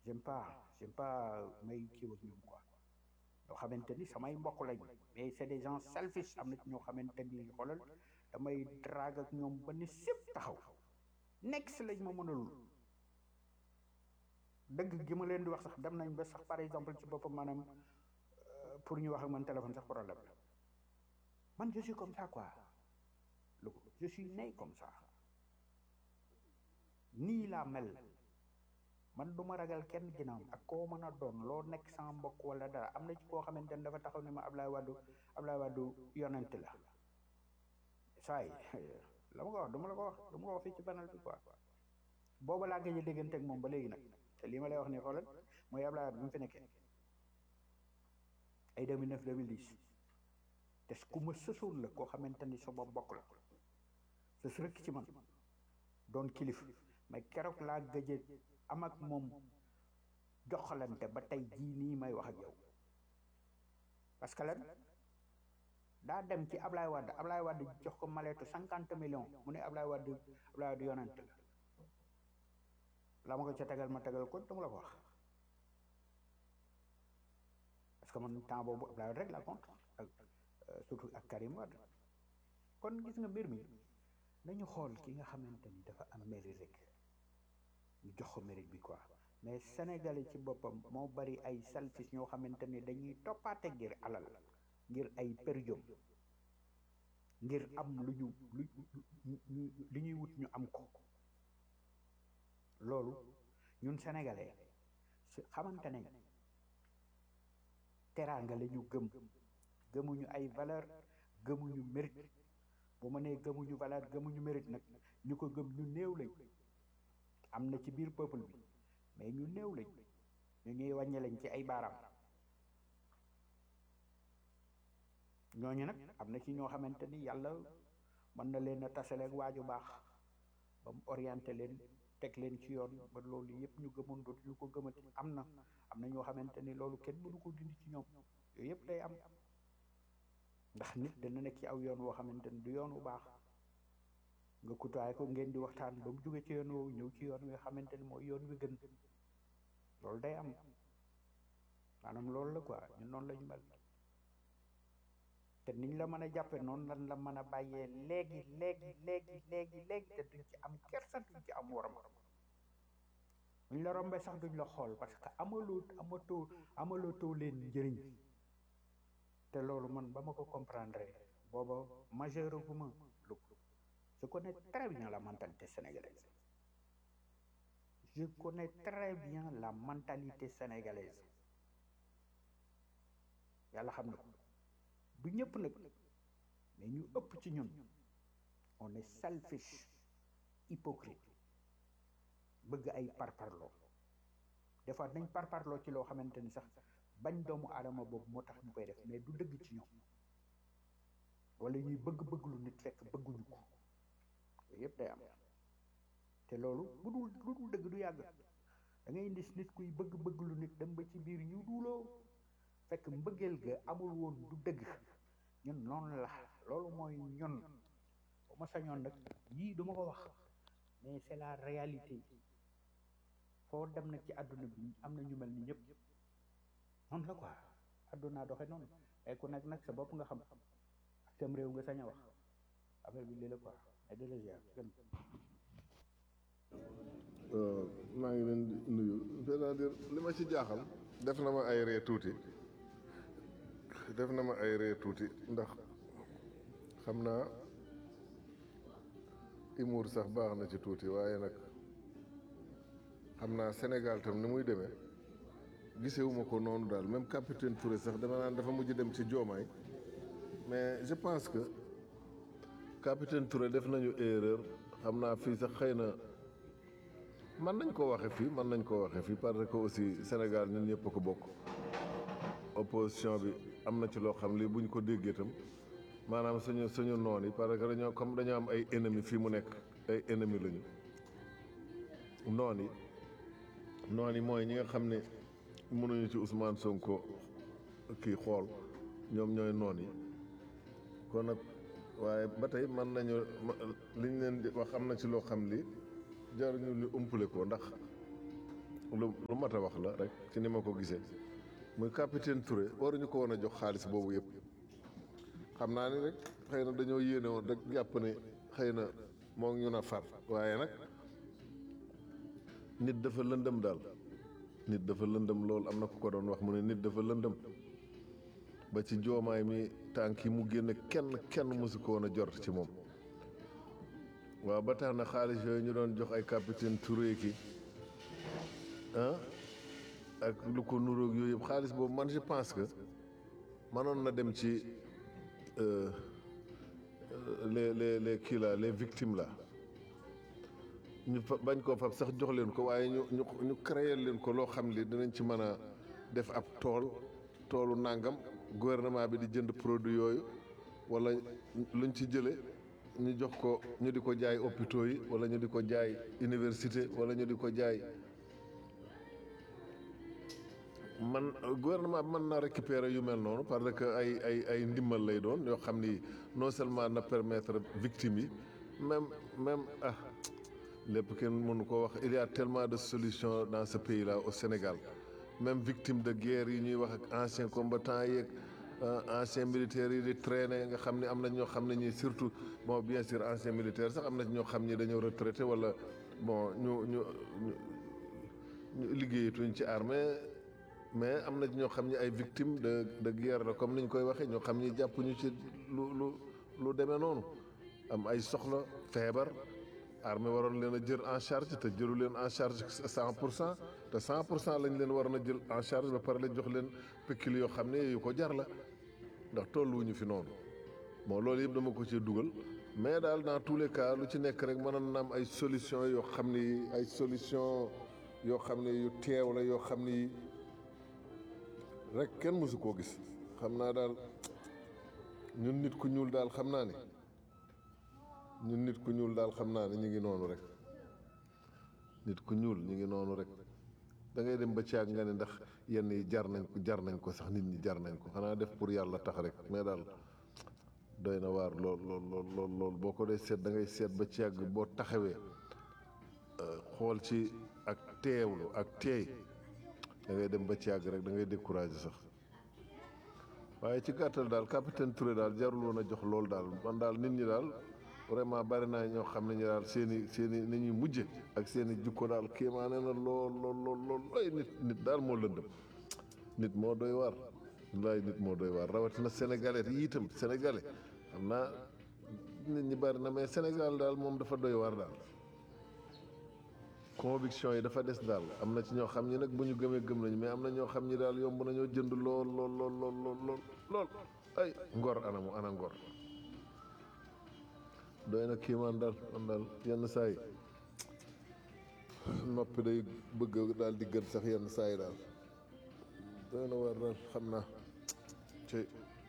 j'aime pas j'aime pas may kii ak ñoom quoi yoo xamante ni samay mbokk lañ mais c'est des gens selfish am na ci ñoo xamante ni xoolal damay drague ak ñoom ba ni sépp taxaw nekk si lañ ma mënalul dëgg gi ma leen di wax sax dem nañ ba sax par exemple ci boppam maanaam euh, pour ñu wax ak man téléphone sax problème la man je suis comme ça quoi lu je suis né comme ça nii laa mel man du ma ragal kenn ginnaaw ak koo mën a doon loo nekk sama mbokk wala dara am na ci koo xamante ne dafa taxaw ne ma Ablaye Wade Ablaye Wade yonent la saa yi la ma ko wax du ma la ko wax du ma ko wax fii ci banal bi quoi booba laa gëj a déggante ak moom ba léegi nag te lii ma lay wax nii xoolal mooy Ablaye Wade bi mu fi nekkee ay 2009 2010 te ku ma sësoon la koo xamante ni sama mbokk la sës rëkk ci man doon kilif mais keroog laa gëj a am ak moom joxalante ba tey jii nii may wax ak yow parce que lan daa dem ci Ablaye Wade Ablaye Wade jox ko maleetu cinquante millions mu ne Ablaye Wade Ablaye Wade yonent la la ma ko ca tegal ma tegal ko dama la ko wax parce que man temps boobu Ablaye Wade rek la compte ak euh, surtout ak Karim Wade kon gis nga mbir mi nañu xool ki nga xamante ni dafa am mérite rek ñu jox ko mérite bi quoi mais Sénégalais ci boppam moo bari ay selfish ñoo xamante ni dañuy toppaate ngir alal ngir ay période ngir am lu ñu lu ñu ñu- li ñuy wut ñu am ko loolu ñun sénégalais su xamante nañ teraanga la ñu gëm gëmuñu ay valeur gëmuñu mérite bu ma nee gëmuñu valeur gëmuñu mérite nag ñu ko gëm ñu néew lañ am na ci biir peuple bi mais ñu néew lañ ñu ñuy wàññi lañ ci ay baaraam ñooñu nag am na ci ñoo xamante ni yàlla mën na leen a tasaleeg waaju baax ba mu orienté leen teg leen ci yoon ba loolu yëpp ñu gëmoon dootu ñu ko gëmati am na am na ñoo xamante ni loolu kenn mënu ko dindi ci ñoom yooyu yëpp day am ndax nit dana nekk ci aw yoon woo xamante ni du yoon wu baax nga kutaay ko ngeen di waxtaan ba mu jóge ci yoon woowu ñëw ci yoon wi nga xamante ni mooy yoon wi gën loolu day am maanaam loolu la quoi ñun noonu la ñu mel te niñ la mën a jàppe noonu lan la mën a bàyyee léegi léegi léegi léegi léegi te duñ ci am kersa duñ ci am waram buñ la rombee sax duñ la xool parce que amaloo amatoo amaloo leen njëriñ te loolu man ba ma ko comprendre booba majeur gu ma lu je connais très bien la mentalité sénégalaise je connais très bien la mentalité sénégalaise yàlla xam na ko du ñëpp nag mais ñu ëpp ci ñun on est selfish hypocrite bëgg ay parparloo des fois nañ parparloo ci loo xamante ni sax bañ doomu aadama boobu moo tax ñu koy def mais du dëgg ci ñoom wala ñuy bëgg-bëgg lu nit fekk bëgguñu ko yooyu yëpp day am te loolu bu dul lu dul dëgg du yàgg da ngay indi nit kuy bëgg-bëgg lu nit dem ba ci biir ñu duuloo fekk mbëggeel ga amul woon du dëgg ñun noonu la loolu mooy ñun bu ma sañoon nag yii duma ko wax mais c'est la réalité foo dem nag ci àdduna bi am na ñu mel ni ñëpp noonu la quoi àdduna doxe noonu ay ku nekk nag sa bopp nga xam ak sam réew nga sañ a wax affaire bi lii la quoi ay de la ziar gën waaw maa ngi leen di nuyu c'est-à-dire li ma ci jaaxal def na ma ay ree tuuti def na ma ay ree tuuti ndax xam naa humour sax baax na ci tuuti waaye nag xam naa Sénégal tam ni muy demee gisewuma ko noonu daal même capitaine Touré sax dama naan dafa mujj dem ci joomaay mais je pense que capitaine Touré def nañu erreur xam naa fii sax xëy na mën nañ ko waxe fii mën nañ ko waxe fii parce que aussi Sénégal ñun ñëpp a ko bokk opposition bi am na ci loo xam lii buñ ko déggee itam maanaam suñu suñu noon yi parce que dañoo comme dañoo am ay ennemis fii mu nekk ay ennemis lañu noon yi noon yi mooy ñi nga xam ne mënuñu ci Ousmane Sonko kii xool ñoom ñooy noon yi kon nag waaye ba tey mën nañu liñ leen di wax am na ci loo xam li jaruñu li umpale ko ndax lu lu mat a wax la rek ci ni ma ko gisee muy capitaine Touré waruñu ko woon a jox xaalis boobu yëpp xam naa ni rek xëy na dañoo yéene woon rek jàpp ne xëy na moo ngi ñu na far waaye nag nit dafa lëndëm daal nit dafa lëndëm lool am na ku ko doon wax mu ne nit dafa lëndëm ba ci joomaay mi tànk yi mu génn kenn kenn mosu ko woon a jort ci moom waaw ba tax na xaalis yooyu ñu doon jox ay capitaine Touré ki ah ak lu ko nuróog yooyu yëpp xaalis boobu man je pense que mënoon na dem ci euh, euh, les les les kii la les victimes la ñu fa bañ koo fab sax jox leen ko waaye ñu ñu ñu créer leen ko loo xam li dinañ ci mën a def ab tool toolu nàngam gouvernement bi di jënd produit yooyu wala luñ ci jële ñu jox ko ñu di ko jaay hôpitaux yi wala ñu di ko jaay université wala ñu di ko jaay man gouvernement bi mën naa récupérer yu mel noonu parce que ay ay ay ndimbal lay doon yoo xam ni non seulement na permettre victimes yi même même ah lépp kenn mënu ko wax il y a tellement de solutions dans ce pays là au Sénégal même victime de guerre yi ñuy wax ak anciens combattants yeeg anciens militaires yi di traîner nga xam ne am na ñoo xam ne ñi surtout bon bien sûr anciens militaires sax am na ñoo xam ni dañoo retraité wala bon ñu ñu ñu liggéeyatuñ ci armée mais am na ñoo xam ni ay victimes de de guerre la comme ni ñu koy waxee ñoo xam ni jàppuñu ci lu lu lu demee noonu am ay soxla feebar armée waroon leen a jël en charge te jëlu leen en charge cent pour cent te cent pour cent lañ leen waroon a jël en charge ba pare la jox leen pécule yoo xam ne yu ko jar la ndax tolluwuñu fi noonu bon loolu yëpp dama ko ci dugal mais daal dans tous les cas lu ci nekk rek mënoon na am ay solution yoo xam ni ay solution yoo xam ne yu teew la yoo xam ni rek kenn mësu koo gis xam naa daal ñun nit ku ñuul daal xam naa ni ñun nit ku ñuul daal xam naa ne ñu ngi noonu rek nit ku ñuul ñu ngi noonu rek da ngay dem ba caag nga ne ndax yenn yi jar nañ ko jar nañ ko sax nit ñi jar nañ ko xanaa def pour yàlla tax rek mais daal doy na waar lool lool lool lool lool boo ko dee seet da ngay seet ba caag boo taxawee xool ci ak teewlu ak teey da ngay dem ba caag rek da ngay découragé sax waaye ci gàttal daal capitaine Touré daal jarul woon a jox loolu daal man daal nit ñi daal vraiment bari naa ñoo xam ne ñu daal seen i seen i ni ñuy mujje ak seen i jukko daal kéemaane na lool lool lool lool ay nit nit daal moo lëndëm nit moo doy waar wallaay nit moo doy waar rawatina sénégalais yi itam sénégalais xam naa nit ñi bari na mais Sénégal daal moom dafa doy waar daal conviction yi dafa des daal am na ci ñoo xam ñi nag bu ñu gëmee gëm nañu mais am na ñoo xam ñi daal yomb nañoo jënd lool lool lool lool lool lool lool ay ngor anamu ana ngor doy na kiimaan daal man daal yenn saa yi noppi day bëgg daal di gën sax yenn saa yi daal doy na war daal xam naa ci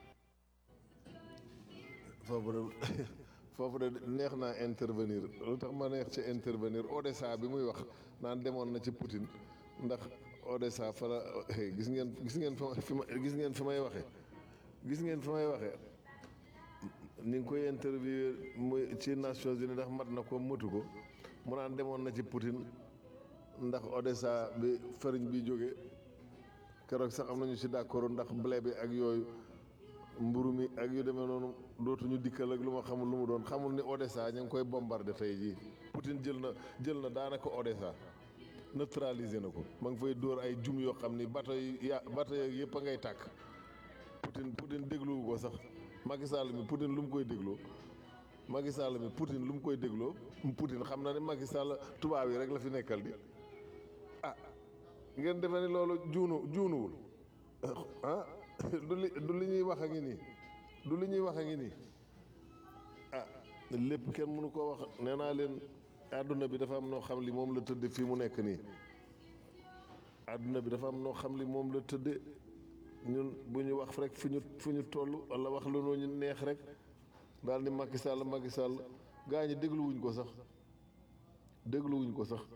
foofu de foofu de neex naa intervenir lu tax ma neex ci intervenir Odessa bi muy wax naan demoon na ci Poutine ndax Odessa fa la gis ngeen gis ngeen fi ma gis ngeen fi may waxee gis ngeen fi may waxee ni nga koy interview muy ci Nations Unies ndax mat na ko matu ko mu naan demoon na ci Poutine ndax Odessa bi fariñ bi jóge keroog sax am nañu ci d'accord ndax blé bi ak yooyu mburu mi ak yu demee noonu dootuñu dikkal ak lu ma xamul lu mu doon xamul ni Odessa ña ngi koy bombardé tey jii Poutine jël na jël na daanaka Odessa neutralisé na ko ma ngi fay dóor ay jum yoo xam ni bato yi ya bato yi yëpp a ngay tàkk Poutine Poutine dégluwu ko sax Macky Sall mi Poutine lu mu koy dégloo Macky Sall mi Poutine lu mu koy dégloo Poutine xam na ne Macky Sall tubaab yi rek la fi nekkal di ah ngeen defe ni loolu juunu juunuwul ah du li du li ñuy wax a ngi nii du li ñuy wax a ngi nii ah lépp kenn mënu koo wax nee naa leen àdduna bi dafa am noo xam li moom la tëdde fii mu nekk nii àdduna bi dafa am noo xam li moom la tëdde ñun bu ñu wax rek fu ñu fu ñu toll wala wax lu ñu neex rek daal ni Macky Sall Macky Sall gaa ñi dégluwuñ ko sax dégluwuñ ko sax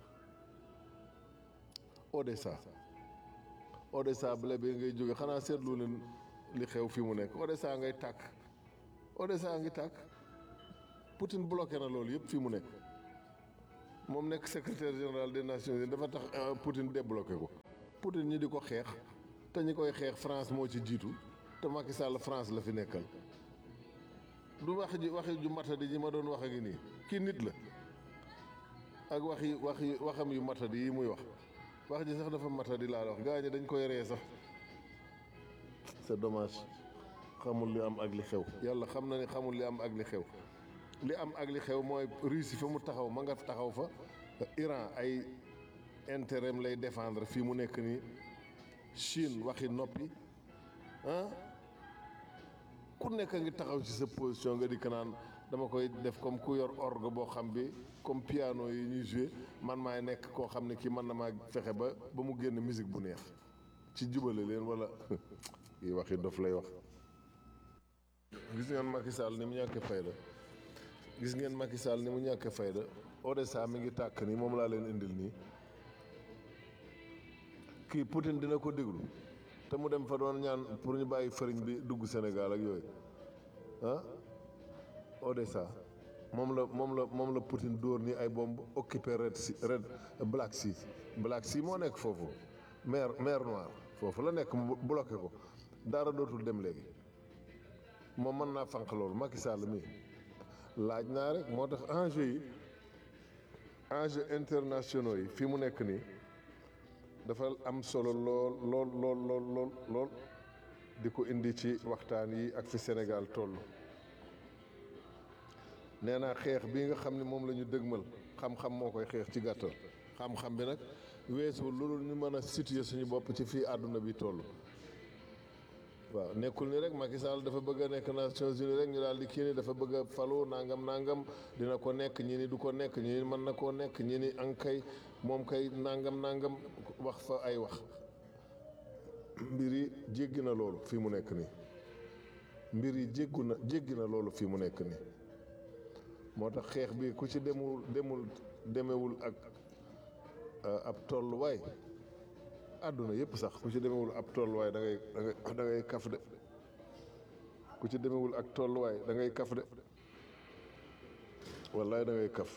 Odessa Odessa blé bi ngay jóge xanaa seetlu leen li xew fi mu nekk Odessa ngay tàkk Odessa ngi tàkk Poutine bloqué na loolu yëpp fi mu nekk moom nekk secrétaire général des nations unies dafa tax Poutine débloqué ko Poutine ñi di ko xeex te ñi koy xeex France moo ci jiitu te Macky Sall France la fi nekkal du wax ji waxi ju matadi ji ma doon wax ak nii kii nit la ak wax yi wax yi waxam yu matadi yi muy wax wax ji sax dafa matadi laa la wax gaa ñi dañ koy ree sax c'est dommage xamul li am ak li xew yàlla xam na ni xamul li am ak li xew li am ak li xew mooy Russie fa mu taxaw ma nga taxaw fa Iran ay intérêt lay défendre fii mu nekk nii Chine waxi noppi ah ku nekk ngi taxaw ci sa position nga dikk naan dama koy def comme ku yor orgue boo xam bi comme piano yi ñuy joué man maay nekk koo xam ne kii mën na maa fexe ba ba mu génn musique bu neex ci jubale leen wala yi waxi dof lay wax gis ngeen Macky Sall ni mu ñàkkee fayda gis ngeen Macky Sall ni mu ñàkkee fayda Odessa mi ngi tàkk nii moom laa leen indil nii kii Poutine dina ko déglu te mu dem fa doon ñaan pour ñu bàyyi fariñ bi dugg Sénégal ak yooyu ah Odessa moom la moom la moom la Poutine dóor ni ay bomb occupé Red Sea Red Black Sea Black Sea moo nekk foofu mer mer Noire foofu la nekk mu bloqué ko dara dootul dem léegi moom mën naa fànq loolu Macky Sall mii laaj naa rek moo tax enjeu yi enjeu internationaux yi fii mu nekk nii dafa am solo lool lool lool lool lool lool di ko indi ci waxtaan yi ak fi Sénégal toll nee naa xeex bii nga xam ne moom la ñu dëgmal xam-xam moo koy xeex ci gàttal xam-xam bi nag weesu loolu ñu mën a situer suñu bopp ci fii àdduna bi toll waaw nekkul ni rek Macky Sall dafa bëgg a nekk Nations Unies rek ñu daal di kii ni dafa bëgg a falu nangam nangam dina ko nekk ñi ni du ko nekk ñi ni mën na koo nekk ñi ni ankay moom kay nangam nangam wax fa ay wax mbir yi jéggi na loolu fii mu nekk nii mbir yi jéggu na jéggi na loolu fii mu nekk nii moo tax xeex bi ku ci demul demul demewul ak ab tolluwaay àdduna yëpp sax ku ci demewul ab tolluwaay da ngay da ngay da ngay kaf de ku ci demewul ak tolluwaay da ngay kaf de wallaay da ngay kaf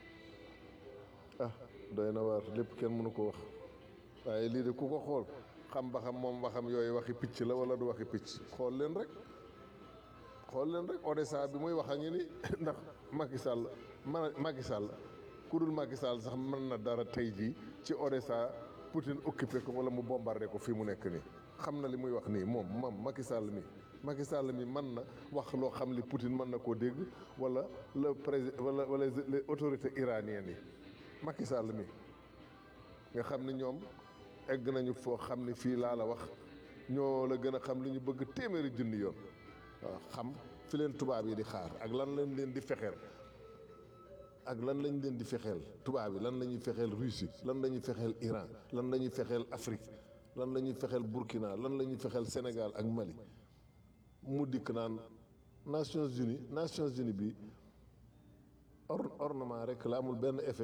ah doy na waar lépp kenn mënu ko wax waaye lii de ku ko xool xam ba xam moom ba xam yooyu waxi picc la wala du waxi picc xool leen rek xool leen rek Odessa bi muy wax a ngi ni ndax Macky Sall man Macky Sall ku dul Macky Sall sax mën na dara tey jii ci Odessa Poutine occupé ko wala mu bombardé ko fii mu nekk nii xam na li muy wax nii moom moom Macky Sall mi Macky Sall mi mën na wax loo xam li Poutine mën na koo dégg wala le président wala wala les autorités iraniennes yi Macky Sall mi nga xam ni ñoom egg nañu foo xam ni fii laa la wax ñoo la gën a xam li ñu bëgg téeméeri junni yoon waaw xam fi leen tubaab yi di xaar ak lan lañ leen di fexeel ak lan lañ leen di fexeel tubaab yi lan la ñuy fexeel Russie lan la ñuy fexeel Iran lan la ñuy fexeel Afrique lan la ñuy fexeel Burkina lan la ñuy fexeel Sénégal ak Mali mu dikk naan Nations Unies Nations Unies bi or ornement rek la amul benn effet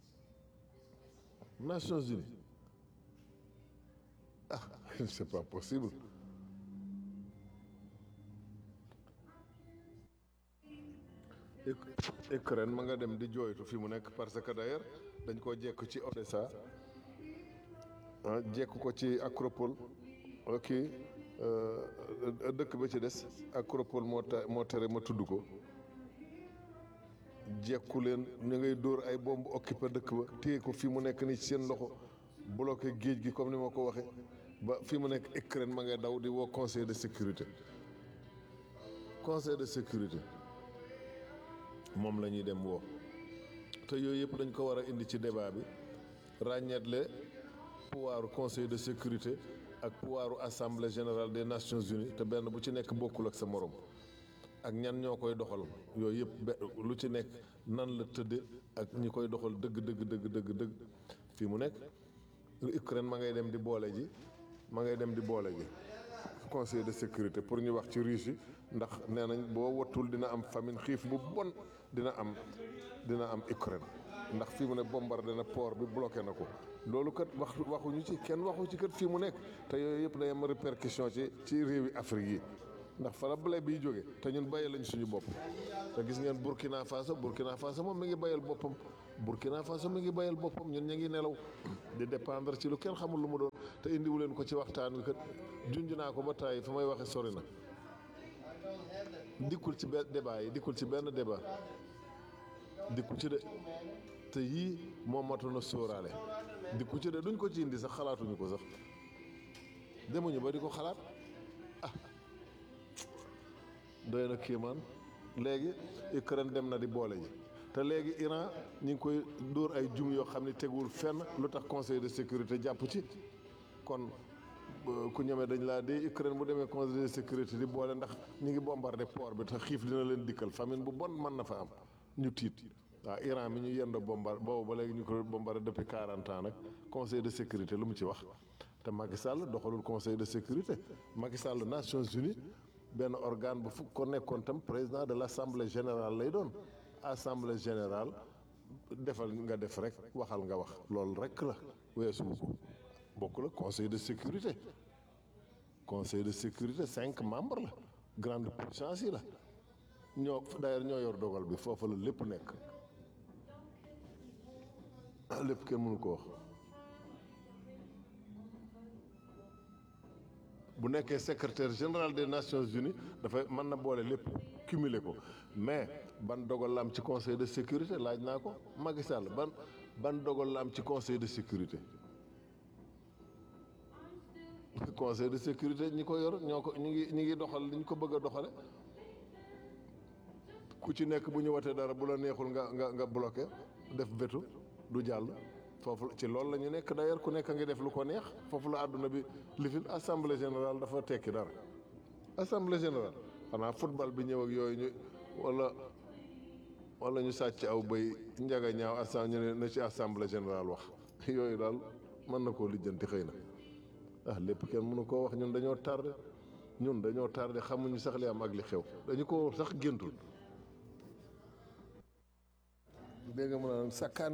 Nations Unies ah c'est pas possible Ukraine ma nga dem di jooytu fi mu nekk parce que d'ailleurs dañ koo jekk ci Odessa ah jekk ko ci Acropole ok dëkk ba ci des Acropole moo ta moo tere ma tudd ko jekku leen ñu ngay dóor ay bomb occupé dëkk ba téye ko fi mu nekk ni ci seen loxo bloqué géej gi comme ni ma ko waxee ba fi mu nekk Ukraine ma ngay daw di woo conseil de sécurité conseil de sécurité moom la ñuy dem woo te yooyu yëpp dañ ko war a indi ci débat bi ràññeetle pouvoiru conseil de sécurité ak pouvoiru assemblée générale des nations unies te benn bu ci nekk bokkul ak sa morom ak ñan ñoo koy doxal yooyu yëpp lu ci nekk nan la tëdde ak ñi koy doxal dëgg dëgg dëgg dëgg dëgg fii mu nekk Ukraine ma ngay dem di boole ji ma ngay dem di boole ji conseil de sécurité pour ñu wax ci Russie ndax nee nañ boo wattul dina am famine xiif bu bon dina am dina am Ukraine ndax fii mu ne bombardé na port bi bloqué na ko loolu kat wax waxuñu ci kenn waxu ci kat fii mu nekk te yooyu yëpp day am répercussion ci ci réewi Afrique yi ndax fa la blé biy jóge te ñun bàyyi lañ suñu bopp te gis ngeen Burkina Faso Burkina Faso moom mi ngi bayal boppam Burkina Faso mi ngi bayal boppam ñun ñu ngi nelaw di dépendre ci lu kenn xamul lu mu doon te indiwu leen ko ci waxtaan wi kat junj naa ko ba tàyyi fa may waxe sori na dikkul ci benn débat yi dikkul ci benn débat dikku ci de te yii moo matoon a sóoraale dikku ci de duñ ko ci indi sax xalaatuñu ko sax demuñu ba di ko xalaat ah doy na kéemaan léegi Ukraine dem na di boole ji te léegi Iran ñu ngi koy dóor ay jum yoo xam ne teguwul fenn lu tax conseil de sécurité jàpp ci kon ku ñemee dañ laa dee Ukraine bu demee conseil de sécurité di boole ndax ñu ngi bombardé port bi te xiif dina leen dikkal famine bu bon mën na fa am ñu tiit waaw Iran mi ñu yendoo bombardé boobu ba léegi ñu ko bombardé depuis 40 ans nag conseil de sécurité lu mu ci wax te Macky Sall doxalul conseil de sécurité Macky Sall Nations Unies benn organe bu fukk ko nekkoon tam président de l' assemblée générale lay doon assemblée générale defal nga def rek waxal nga wax loolu rek la weesu ko bokk la conseil de sécurité conseil de sécurité cinq membres la grande puissance yi la ñoo d'ailleurs ñoo yor dogal bi foofu la lépp nekk lépp kenn mënu ko wax bu nekkee secrétaire général des nations unies dafay mën na boole lépp cumuler ko mais ban dogal la am ci conseil de sécurité laaj naa ko Macky Sall ban ban dogal la am ci conseil de sécurité conseil de sécurité ñi ko yor ñoo ko ñi ngi ñi ngi doxal li ñu ko bëgg a doxale ku ci nekk bu ñu watee dara bu la neexul nga nga nga bloqué def veto du jàll foofu ci loolu la ñu nekk d'ailleurs ku nekk a ngi def lu ko neex foofu la àdduna bi lifin assemblée générale dafa tekki dara assemblée générale xanaa football bi ñëw ak yooyu ñu wala wala ñu sàcc aw bay njaga ñaaw assan ñu ne na ci assemblée générale wax yooyu daal mën na koo lijjanti xëy na ah lépp kenn mënu koo wax ñun dañoo tardé ñun dañoo tardé xamuñu sax li am ak li xew dañu ko sax géntul dégg nga mu naan sakkaan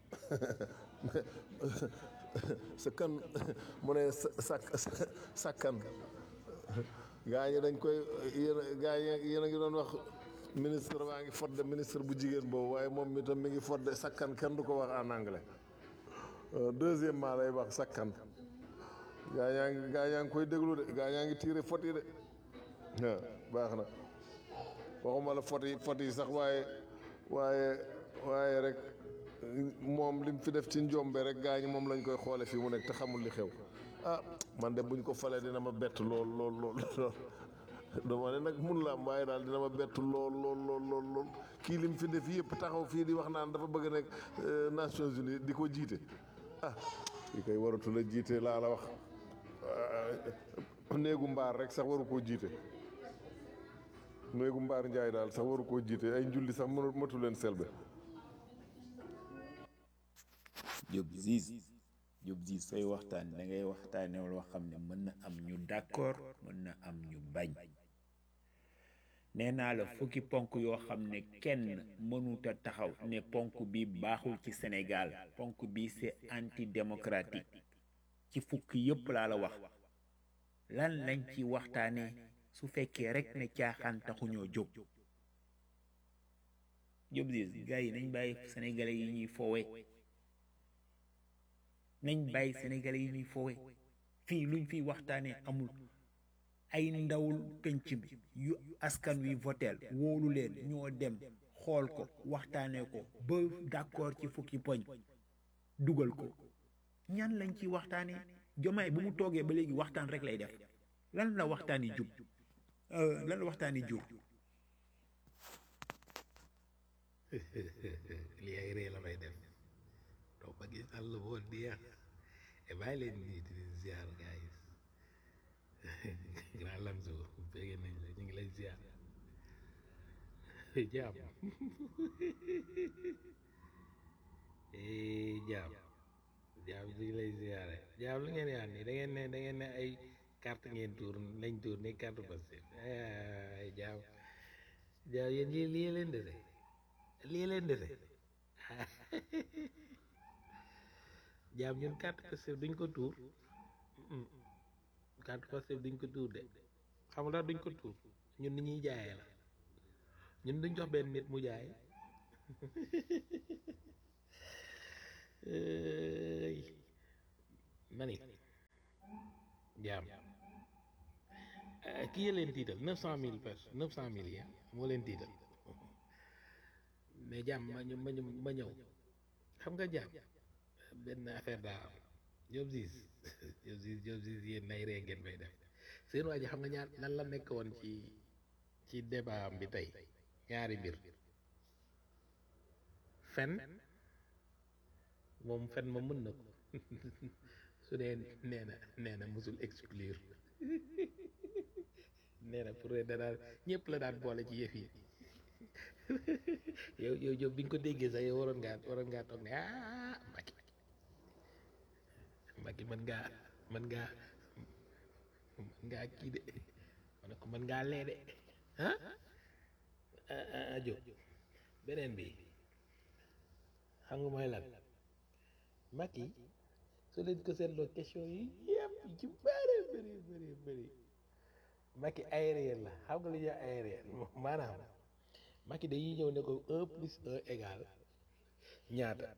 sakkan mu ne sa sakkan gaa ñi dañ koy yéen gaa ñi yéen a ngi doon wax ministre baa ngi fodde ministre bu jigéen boobu waaye moom mi tam mi ngi fodde sakkan kenn du ko wax en anglais deuxièmement lay wax sakkan gaa ñaa ngi gaa ñaa ngi koy déglu de gaa ñaa ngi tiire fot yi de waaw baax na waxuma la fot yi fot yi sax waaye waaye waaye rek moom li mu fi def ci njombe rek gaa ñi moom lañ koy xoole fii mu nekk te xamul li xew ah man de buñ ko falee dina ma bett lool lool lool lool dama ne nag mun la am waaye daal dina ma bett lool lool lool lool lool kii li mu fi def yëpp taxaw fii di wax naan dafa bëgg nekk Nations Unies di ko jiite ah kii koy waratu la jiite laa la wax néegu mbaar rek sax waru koo jiite néegu mbaar njaay daal sax waru koo jiite ay njulli sax mënu matu leen selbe Diop Ziz Diop Ziz sooy waxtaan da ngay waxtaane loo xam ne mën na am ñu d'accord mën na am ñu bañ nee naa la fukki ponk yoo xam ne kenn mënuta taxaw ne ponk bi baaxul ci Sénégal ponk bi c'est antidémocratique ci fukki yëpp laa la wax lan lañ ci waxtaane su fekkee rek ne caaxaan taxuñoo jóg Diop Ziz gars yi nañ bàyyi sénégalais yi ñuy foowe nañ bàyyi sénégalais yi ñuy foowe fii luñ fiy waxtaanee amul ay ndawul penc bi yu askan wi voteel wóolu leen ñoo dem xool ko waxtaanee ko ba d'accord ci fukki poñ dugal ko ñan lañ ci waxtaanee jomaay bu mu toogee ba léegi waxtaan rek lay def lan la waxtaan yi jub lan la waxtaan yi jur lii ay ree la may def doo ma gis àll boo neex e bàyyi leen nii di leen ziar gars yi grand lamso bégg nañ la ñu ngi lay ziar jaam jaam jaam ñu ngi lay ziare jaam lu ngeen yaan nii da ngeen ne da ngeen ne ay carte ngeen tuur lañ tuur ni carte Pastef ay jaam jaam yéen lii lii leen dese lii leen dese jaam ñun carte Pastef duñ ko tuur carte Pastef duñ ko tuur de xam nga duñ ko tuur ñun ni ñuy jaayee la ñun duñ jox benn nit mu jaay ëy mani jaam kii ya leen tiital neuf cent mille personnes neuf cent mille yi moo leen tiital mais jaam ma ñu ma ñu ma ñëw xam nga jaam benn affaire daa am Diop Ziz Diop Ziz Diop Ziz yéen nay ree ngeen may def seen waa ji xam nga ñaar lan la nekk woon ci ci débat am bi tey ñaari mbir fen moom fen ma mën na ko su dee nee na nee na musul exclure nee na pour da daan ñëpp la daan boole ci yëf yi yow yow yow bi nga ko déggee sax yow waroon ngaa waroon ngaa toog ne ah Macky Macky mën ngaa mën ngaa mën ngaa kii de ma ne ko mën ngaa lee de ah ah ah Diop beneen bi xam nga mooy lan Macky soo leen ko seetloo question yi yëpp yi ci bëri bëri bëri bëri Macky aérien la xam nga lu ñuy aérien maanaam Macky dañuy ñëw ne ko un plus un égal ñaata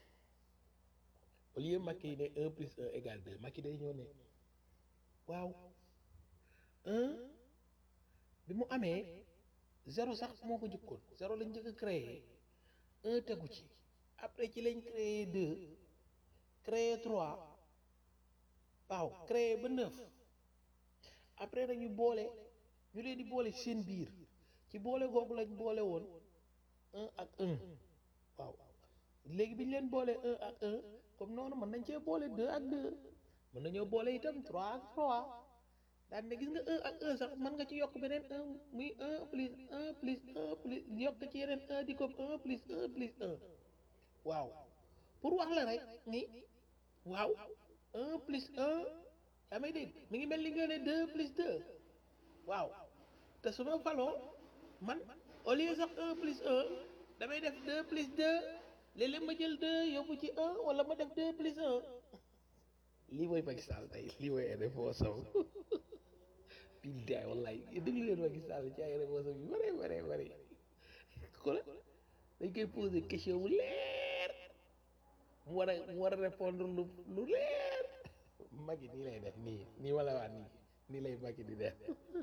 au lieu Macky ne un plus un égal deux Macky day ñëw ne waaw un bi mu amee zéro sax moo ko jëkkoon zéro lañ njëkk a créé un tegu ci après ci lañ créé deux créé trois waaw créé ba neuf après nag ñu boole ñu leen di boole ci seen biir ci boole googu lañ boole woon un ak un waaw léegi bi ñu leen boole un ak un comme noonu mën nañ cee boole deux ak deux mën nañoo boole itam trois ak trois daan ne gis nga un ak un sax mën nga ci yokk beneen un muy un plus un plus un plus yokk ci yeneen un di comme un plus un plus un waaw pour wax la rek ni waaw un plus un yaa may dégg mi ngi mel ni nga ne deux plus deux waaw te su ma faloo man au lieu sax un plus un damay def deux plus deux léeg-léeg ma jël deux yóbbu ci un wala ma def deux plus un lii mooy Macky Sall tey lii mooy ay réponse billaay wallaay déglu leen Macky Sall ci ay réponse yu bare bare bare xoolal dañ koy poser question bu leer mu war a mu war a répondre lu lu leer Macky nii lay def nii nii wala waa nii nii lay Macky di def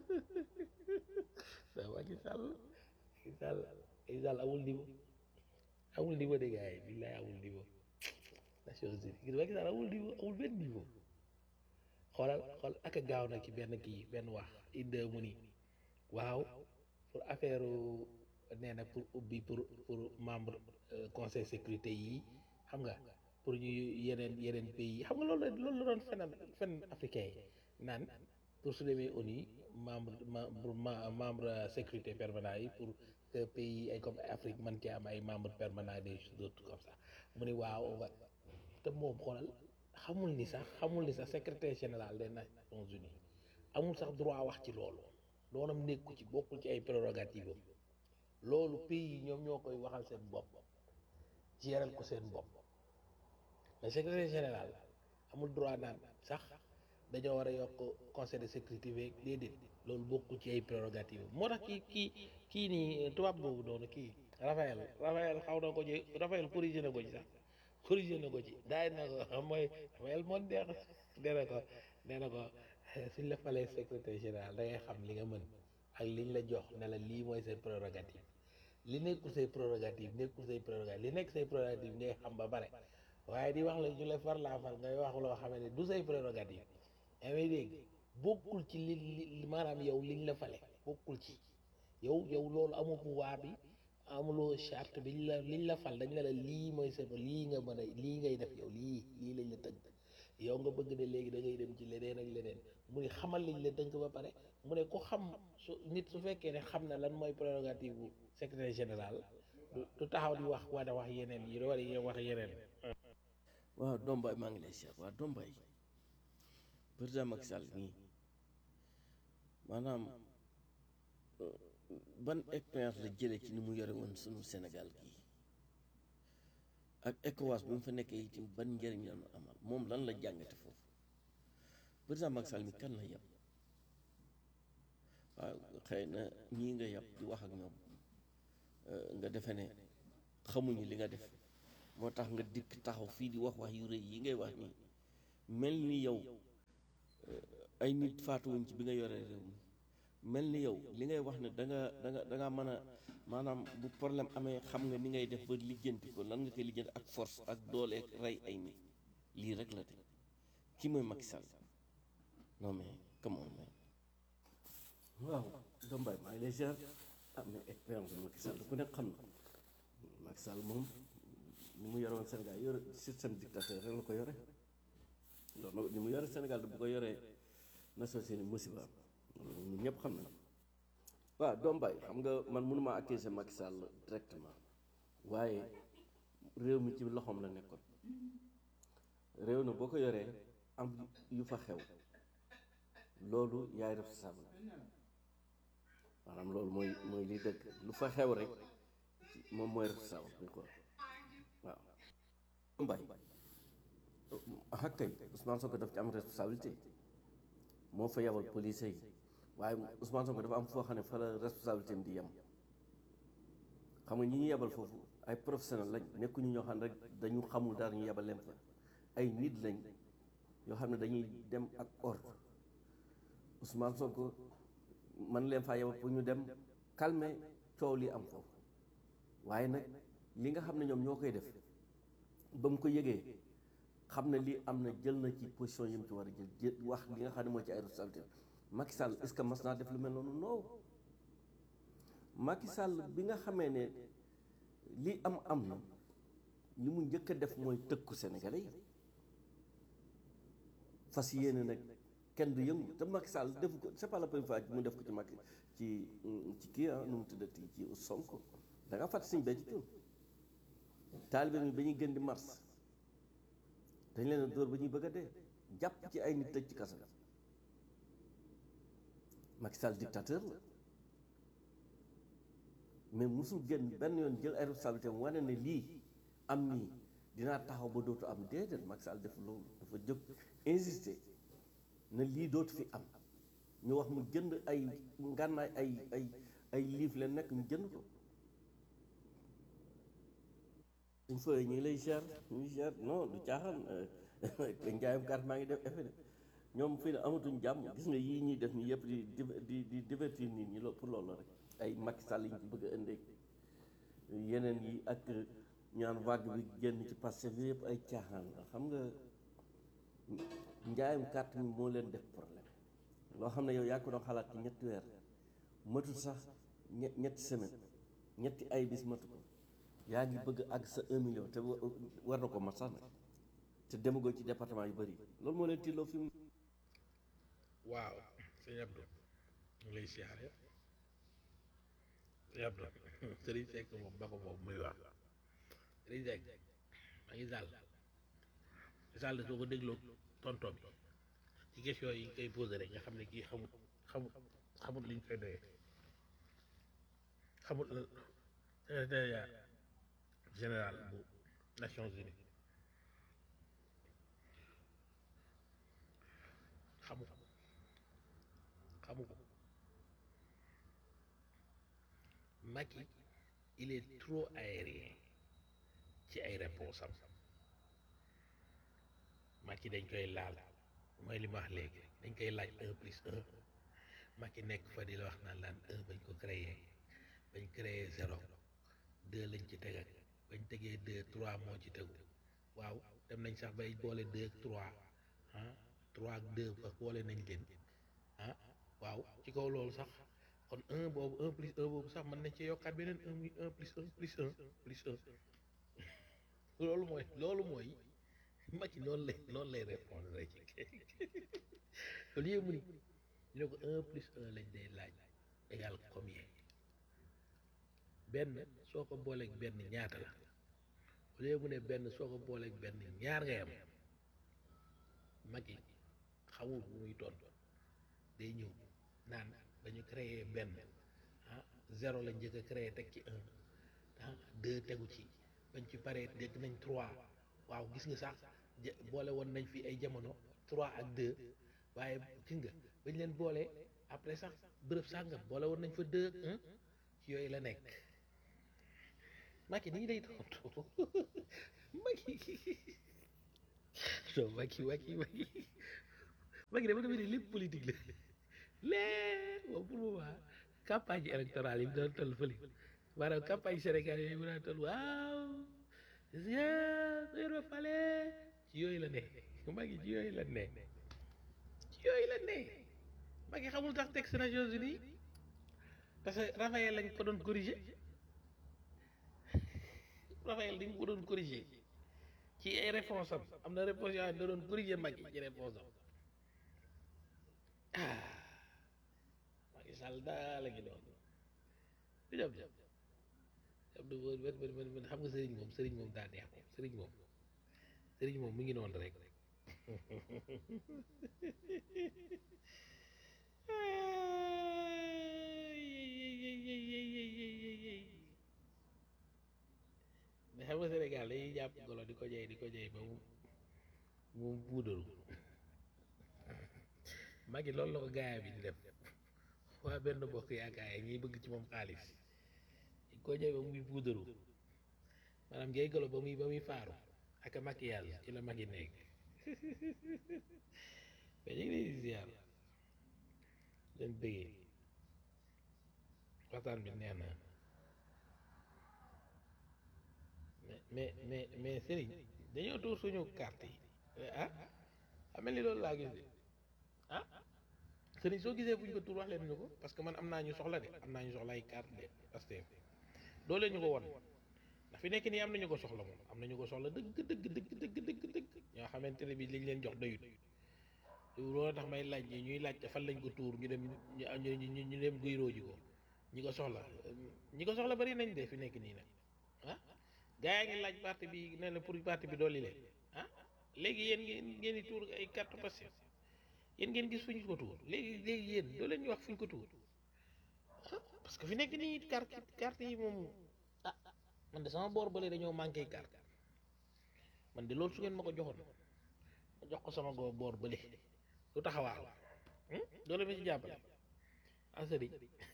sa Macky Sall Macky Sall Macky Sall amul niveau amul niveau de gars yi billaay amul niveau Nations Unies gis Macky Sall amul niveau amul benn niveau xoolal xool ak a gaaw na ci benn kii benn wax inde mu ni waaw pour affaire nee na pour ubbi pour pour membre conseil sécurité yi xam nga pour ñu yeneen yeneen pays yi xam nga loolu loolu la doon fenal fen africain yi naan pour su demee ONU membre membre sécurité permanent yi pour que pays ay comme Afrique man ci am ay membre permanent des autres comme ça mu ni waaw va te moom xoolal xamul ni sax xamul ni sax secrétaire général des Nations Unies amul sax droit wax ci loolu doonam nekku ci bokkul ci ay prérogative am loolu pays yi ñoom ñoo koy waxal seen bopp géral ko seen bopp mais secrétaire général amul droit naan sax dañoo war a yokk conseil de sécurité beeg déedéet loolu bokkul ci ay prérogative moo tax kii kii kii nii tubaab boobu noonu kii Raphaël Raphaël xaw na ko ci Raphaël corrigé na ko ci sax corrigé na ko ci daay na ko mooy Raphaël moo neex nee na ko nee na ko suñ la falee secrétaire général da ngay xam li nga mën ak liñ la jox ne la lii mooy say prérogative li nekkul say prérogative nekkul say prérogative li nekk say prérogative ngay xam ba bare waaye di wax la ñu la far laa far ngay wax loo xam ne du say prérogative yaa may dégg bokkul ci li li maanaam yow liñ la fale bokkul ci yow yow loolu amu pouvoir bi amuloo charte bi la liñ la fal dañ la la lii mooy sa lii nga mën a lii ngay def yow lii lii lañ la tënk yow nga bëgg ne léegi da ngay dem ci leneen ak leneen mu ne xamal liñ la tënk ba pare mu ne ko xam su nit su fekkee ne xam na lan mooy prérogative bu secrétaire général du taxaw di wax wala wax yeneen yi wala wax yeneen waaw Dombay maa ngi lay seet waaw Dombay président Macky Sall nii maanaam ban expérience la jëlee ci ni mu yore woon sunu Sénégal gii ak ECOWAS bi mu fa nekkee itam ban njëriñ la ñu amal moom lan la jàngate foofu président Macky Sall mi kan la yab waaw xëy na ñii nga yab di wax ak ñoom nga defe ne xamuñu li nga def moo tax nga dikk taxaw fii di wax wax yu rëy yi ngay wax nii mel ni yow ay nit faatuwuñ ci bi nga yoree réew mi mel ni yow li ngay wax ne da nga da nga da nga mën a maanaam bu problème amee xam nga ni ngay def ba lijjanti ko lan nga koy lijjanti ak force ak doole ak rey ay nit lii rek la de kii mooy Macky Sall non mais come on man waaw Dombaay maa ngi lay ziar ah mais expérience bi Macky Sall ku nekk xam na Macky Sall moom ni mu yore woon Sénégal yore système dictateur rek la ko yore loolu ni mu yore Sénégal bu ko yoree Nations Unies musiba ñun ñëpp xam nañ waaw Dombaay xam nga man mënuma accuser Macky Sall directement waaye réew mi ci loxoom la nekkoon réew na boo ko yoree am yu fa xew loolu yaay responsable maanaam loolu mooy mooy li dëgg lu fa xew rek moom mooy responsable bi quoi waaw mbay ah kay Ousmane Sonko daf ci am responsabilité moo fa yebal police yi waaye Ousmane Sonko dafa am foo xam ne fa la responsabilité am di yem xam nga ñi ñu yebal foofu ay professionnel lañ nekkuñu ñoo xam ne rek dañu xamul dara ñu yebal leen fa ay nit lañ yoo xam ne dañuy dem ak ordre Ousmane Sonko man leen faa yebal pour ñu dem calmer coow li am foofu waaye nag li nga xam ne ñoom ñoo koy def ba mu ko yëgee xam ne lii am na jël na ci position yi mu ci war a jël jël wax li nga xam ne moo ci ay responsabilité Macky Sall est-ce que mas naa def lu mel noonu non Macky Sall bi nga xamee ne lii am am na li mu njëkk a def mooy tëkku Sénégalais yi fas yéene nag kenn du yëngu te Macky Sall defu ko c'est pas la première fois mu def ko ci Macky ci ci kii ah nu mu tuddati ci Sonko da nga fàtte suñ béy ci tuun taalibe mi ba ñuy gën di mars dañ leen a dóor ba ñuy bëgg a dee jàpp ci ay nit tëj ci kaso ga Macky Sall dictateur la mais musul génn benn yoon jël ay responsabilité mu wane ne lii am nii dinaa taxaw ba dootu am déedéet Macky Sall def loolu dafa jóg insister na lii dootu fi am ñu wax mu jënd ay ngànnaay ay ay ay liif leen nekk ñu jënd ko suñ fooyee ñu ngi lay cher ñu ngi cher non du caaxaan njaayam carte maa ngi def effet de ñoom fii ne amatuñ jàmm gis nga yii ñuy def nii yëpp di di di divertir nit ñi loolu pour loolu la rek ay Macky Sall yi ñu ci bëgg a indee yeneen yi ak ñaan vague bi génn ci passé bi yëpp ay caaxaan la xam nga njaayam carte mi moo leen def problème loo xam ne yow yaa ko doon xalaat ci ñetti weer matul sax ñe- ñetti semaine ñetti ay bis matu ko yaa ngi bëgg àgg sa un million te wa- war na ko mat sax nag te demagoo ci département yu bëri loolu moo leen tiiloo fi mu waaw sëñ Abdou ñu ngi lay siyaare sëñ Abdou Serigne Seck moom ba ko moom muy wax Serigne Seck maa ngi sàll sàll soo ko dégloo tonto bi ci question yi koy posé rek nga xam ne kii xamul xamul xamul liñ koy doyee xamul secrétariat général bu Nations Unies xamu ko xamu ko Macky il est trop aérien ci ay réponse am Macky dañ koy laal mooy li ma wax léegi dañ koy laaj un plus un Macky nekk fa di la wax naan laan un bañ ko créé bañ créé zéro deux lañ ci tegal bañ tegee deux trois moo ci tegu waaw dem nañ sax bay boole deux ak trois ah trois ak deux ba boole nañ leen ah waaw ci kaw loolu sax kon un boobu un plus un boobu sax mën nañ ci yokkaat beneen un muy un plus un plus un plus un loolu mooy loolu mooy Macky noonu lay noonu lay répondre rek au lieu mu ni ñu ne ko un plus un lañ day laaj égal combien benn soo ko booleeg benn ñaata la au lieu mu ne benn soo ko booleeg benn ñaar ngay am Macky xamul bu muy tontu day ñëw naan dañu créé benn ah zéro la njëkk a créé teg ci un ah deux tegu ci bañ ci paree dégg nañ trois waaw gis nga sax ja- boole woon nañ fi ay jamono trois ak deux waaye gis nga bañ leen boole après sax bërëb sàngam boole woon nañ fa deux ak un ci yooyu la nekk Macky nii lay tontu Macky non Macky Macky Macky Macky dama defe ne lépp politique la lépp moom pour moment campagne électorale yi mu doon toll fële maanaam campagne Sénégal yooyu mu daan toll waaw yéen fale ci yooyu la ne Macky ci yooyu la ne ci yooyu la ne Macky xamul tax texte Nations Unies parce que Raphaël lañ ko doon corriger Raphaël dañ ko doon corriger ci ay réponse am am na réponse yoo xam ne da doon corriger Macky ci réponse am ah Macky Sall daa la ngi doon du jam jam jam du man man man man xam nga sëriñ moom sëriñ moom daa neex moom sëriñ moom sëriñ moom mu ngi noonu rek mais xam nga Sénégal dañuy jàpp golo di ko jey di ko jey ba mu mu puudaru Macky loolu la ko gaaya bi di def waa benn bokk yaakaar yi ñuy bëgg ci moom xaalis di ko jey ba muy puudaru maanaam ngay golo ba muy ba muy faaru ak maquillage ci la Macky nekk mais ñu ngi lay ziar leen bëggee waxtaan bi neex na mais mais mais mais Serigne dañoo tuur suñu carte yi ah amel ni loolu laa gis de ah Serigne soo gisee buñ ko tuur wax leen ñu ko parce que man am naa ñu soxla de am naa ñu soxla ay carte de parce que doo leen ñu ko won ndax fi nekk nii am nañu ko soxla moom am nañu ko soxla dëgg dëgg dëgg dëgg dëgg dëgg ñoo xamante ne bi liñ leen jox doyut loolu tax may laaj ñi ñuy laaj fan lañ ko tuur ñu dem ñu ñu ñu dem guyroo ji ko ñi ko soxla ñi ko soxla bari nañ de fi nekk nii nag ah gaa yaa ngi laaj parti bi ne la pour parti bi dolli leen ah léegi yéen ngeen ngeen di tuur ay carte passé yéen ngeen gis fu ñu ko tuur léegi léegi yéen doo leen ñu wax fu ñu ko tuur ah parce que fi nekk nii carte carte yi moom ah man de sama boor bële dañoo manqué carte man de loolu su ngeen ma ko joxoon ma jox ko sama go boor bële lu taxawaaw doo leen ma ci jàppale asari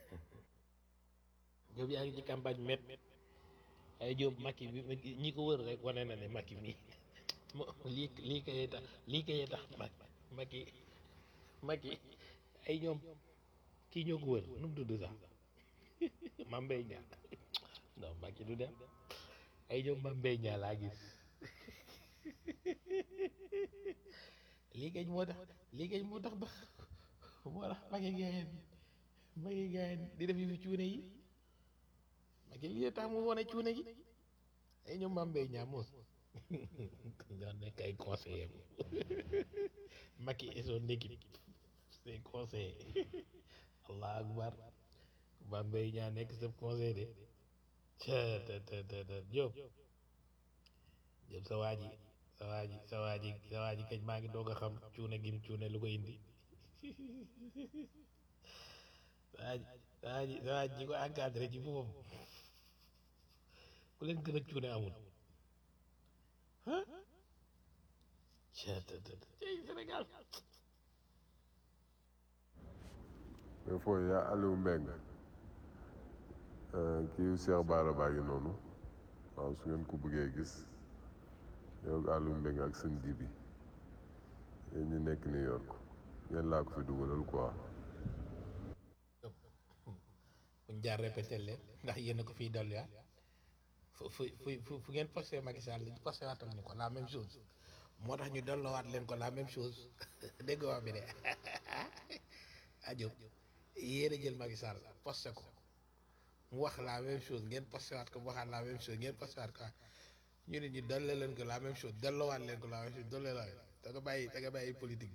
Jóob yaa ngi ci campagne met ay Jóob Macky bi ñi ko wër rek wane na ne Macky mi lii lii kayee tax lii kayee tax Macky Macky ay ñoom kii ñoo ko wër nu mu tudd sax Mame Mbaye Niang non Macky du dem ay ñoom Mame Mbaye Niang laa gis lii kañ moo tax lii kañ moo tax ba moo tax Macky gaayeen Macky gaayeen di def fi cuune yi Macky lii tax mu wone cuune gi ay ñoom Mame Mbaye Niang moos ñoo nekk ay conseiller Macky et son équipe ses conseillers allah akbar Mame Mbaye Niang nekk sa conseil de te te te te Diop Diop sa waa ji sa waa ji sa waa ji sa waa ji kañ maa ngi doog a xam cuune gim cuune lu ko indi sa waa ji sa waa ji sa waa ji ko encadré ci boppam ku leen gën a cuune amul ah cey Sénégal mais fooy yaa Aliou Mbengue kii Cheikh Bara baa ngi noonu waaw su ngeen ko bëggee gis yow ak Aliou Mbengue ak seen ji bi yéen ñi nekk New York ngeen laa ko fi dugalal quoi buñ jaar répété leen ndax yéen a ko fiy dolli fu fu fu fu ngeen posté Macky Sall posté waatal ñu ko la même chose moo tax ñu delloowaat leen ko la même chose dégg nga wax bi de ajob yéen a jël Macky Sall posté ko mu wax la même chose ngeen posté waat ko mu waxaat la même chose ngeen posté waat ko ñu ne ñu delloo leen ko la même chose delloowaat leen ko la même chose delloo la da nga bàyyi da nga bàyyi politique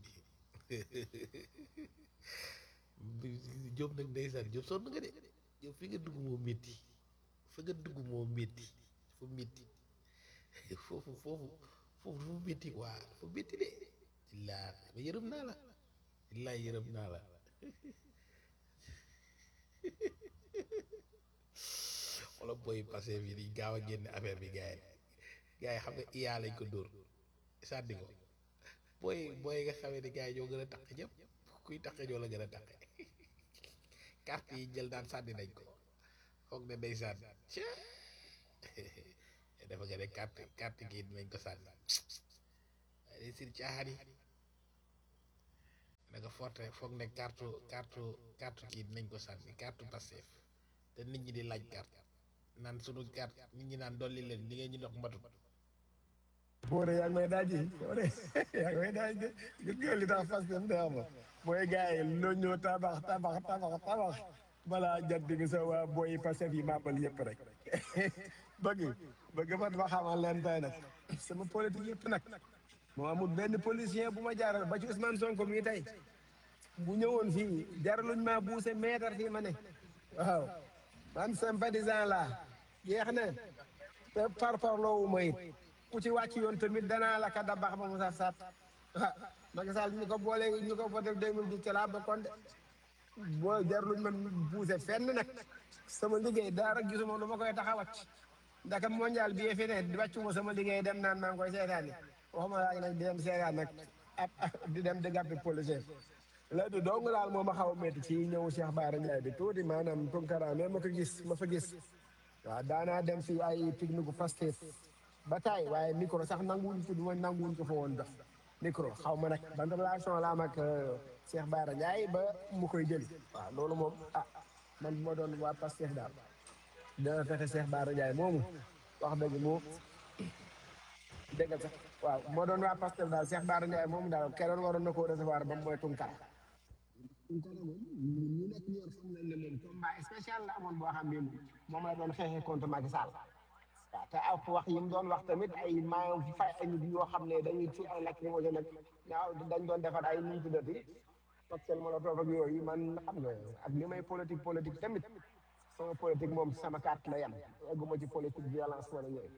bi Diop nag ndeysaan Diop sonn nga de Diop fi nga dugg moo métti fa nga dugg moo métti dafa métti foofu foofu foofu dafa métti waa dafa métti de illaa ma yërëm naa la illaa yërëm naa la wala booy passé bi di gaaw a génne affaire bi gars yi gars yi xam nga iyaa lañ ko dóor sànni ko booy booy nga xamee ne gars yi ñoo gën a taq ñëpp kuy taqe ñoo la gën a taqe carte yi jël daan sànni nañ ko foog ne ndeysaan dafa nga ne carte carte gi dinañ ko sànni waaye day sir caaxaan yi da nga forte foog ne carte carte carte kii dinañ ko sànni carte Pastef te nit ñi di laaj carte naan sunu carte nit ñi naan dolli leen li ngeen ñu dox matut Boore yaa ngi may daaj yi Boore yaa ngi may daaj de gis nga li tax fas dem de ama mooy gars yi loo ñëw tabax tabax tabax tabax balaa jant bi sa waa booy Pastef yi màbbal yëpp rek bëgg bëgg man ma xamal leen tey nag sama politique yëpp nag moo amul benn policier bu ma jaaral ba ci Ousmane Sonko mii tey bu ñëwoon fii jaraluñ maa buuse meetar fii ma ne waaw man sympathisant laa jeex na te par parloowu ma it ku ci wàcc yoon tamit danaa la ka dabax ba mu saf saf ah Macky Sall ñu ko boole ñu ko voté 2010 ci laa bokkoon de boo jarluñ man buuse fenn nag sama liggéey daara gisuma lu ma koy tax a wàcc ndaka mondial bi fi ne wàccuma sama liggéey dem naan maa ngi koy seetaan waxuma laa nag di dem seetaan nag ab di dem di gàppi policier la du dong laal moo ma xaw a métti ci ñëw Cheikh Bara Ndiaye bi tuuti maanaam Tunkara mais ma ko gis ma fa gis waaw daanaa dem fi ay pique-nique Pastef ba taay waaye micro sax nanguwuñ ko du ma nanguwuñ ko fa woon def micro xaw ma nag ban relation la am ak Cheikh Bara Ndiaye ba mu koy jëli waaw loolu moom ah man bu ma doon waa Pastef daal dana fexe Cheikh Bara Ndiaye moomu wax dëgg mu déggal sax waaw moo doon waa Pastef daal Cheikh Bara Ndiaye moomu daal keroon waroon na koo recevoir ba mu mooy Tunkara Tunkara moom ñu nekk ñor xam nañ ne moom combat spécial la amoon boo xam ne moom la doon xeexee contre Macky Sall waaw te ak wax yi mu doon wax tamit ay maa fi fay ay nit yoo xam ne dañuy ci ay lacrymogène nag ñaaw dañ doon defar ay nuñ tuddati cocktail molotov ak yooyu man xam nga ak li may politique politique tamit sama politique moom sama carte la yem egguma ci politique violence wala yooyu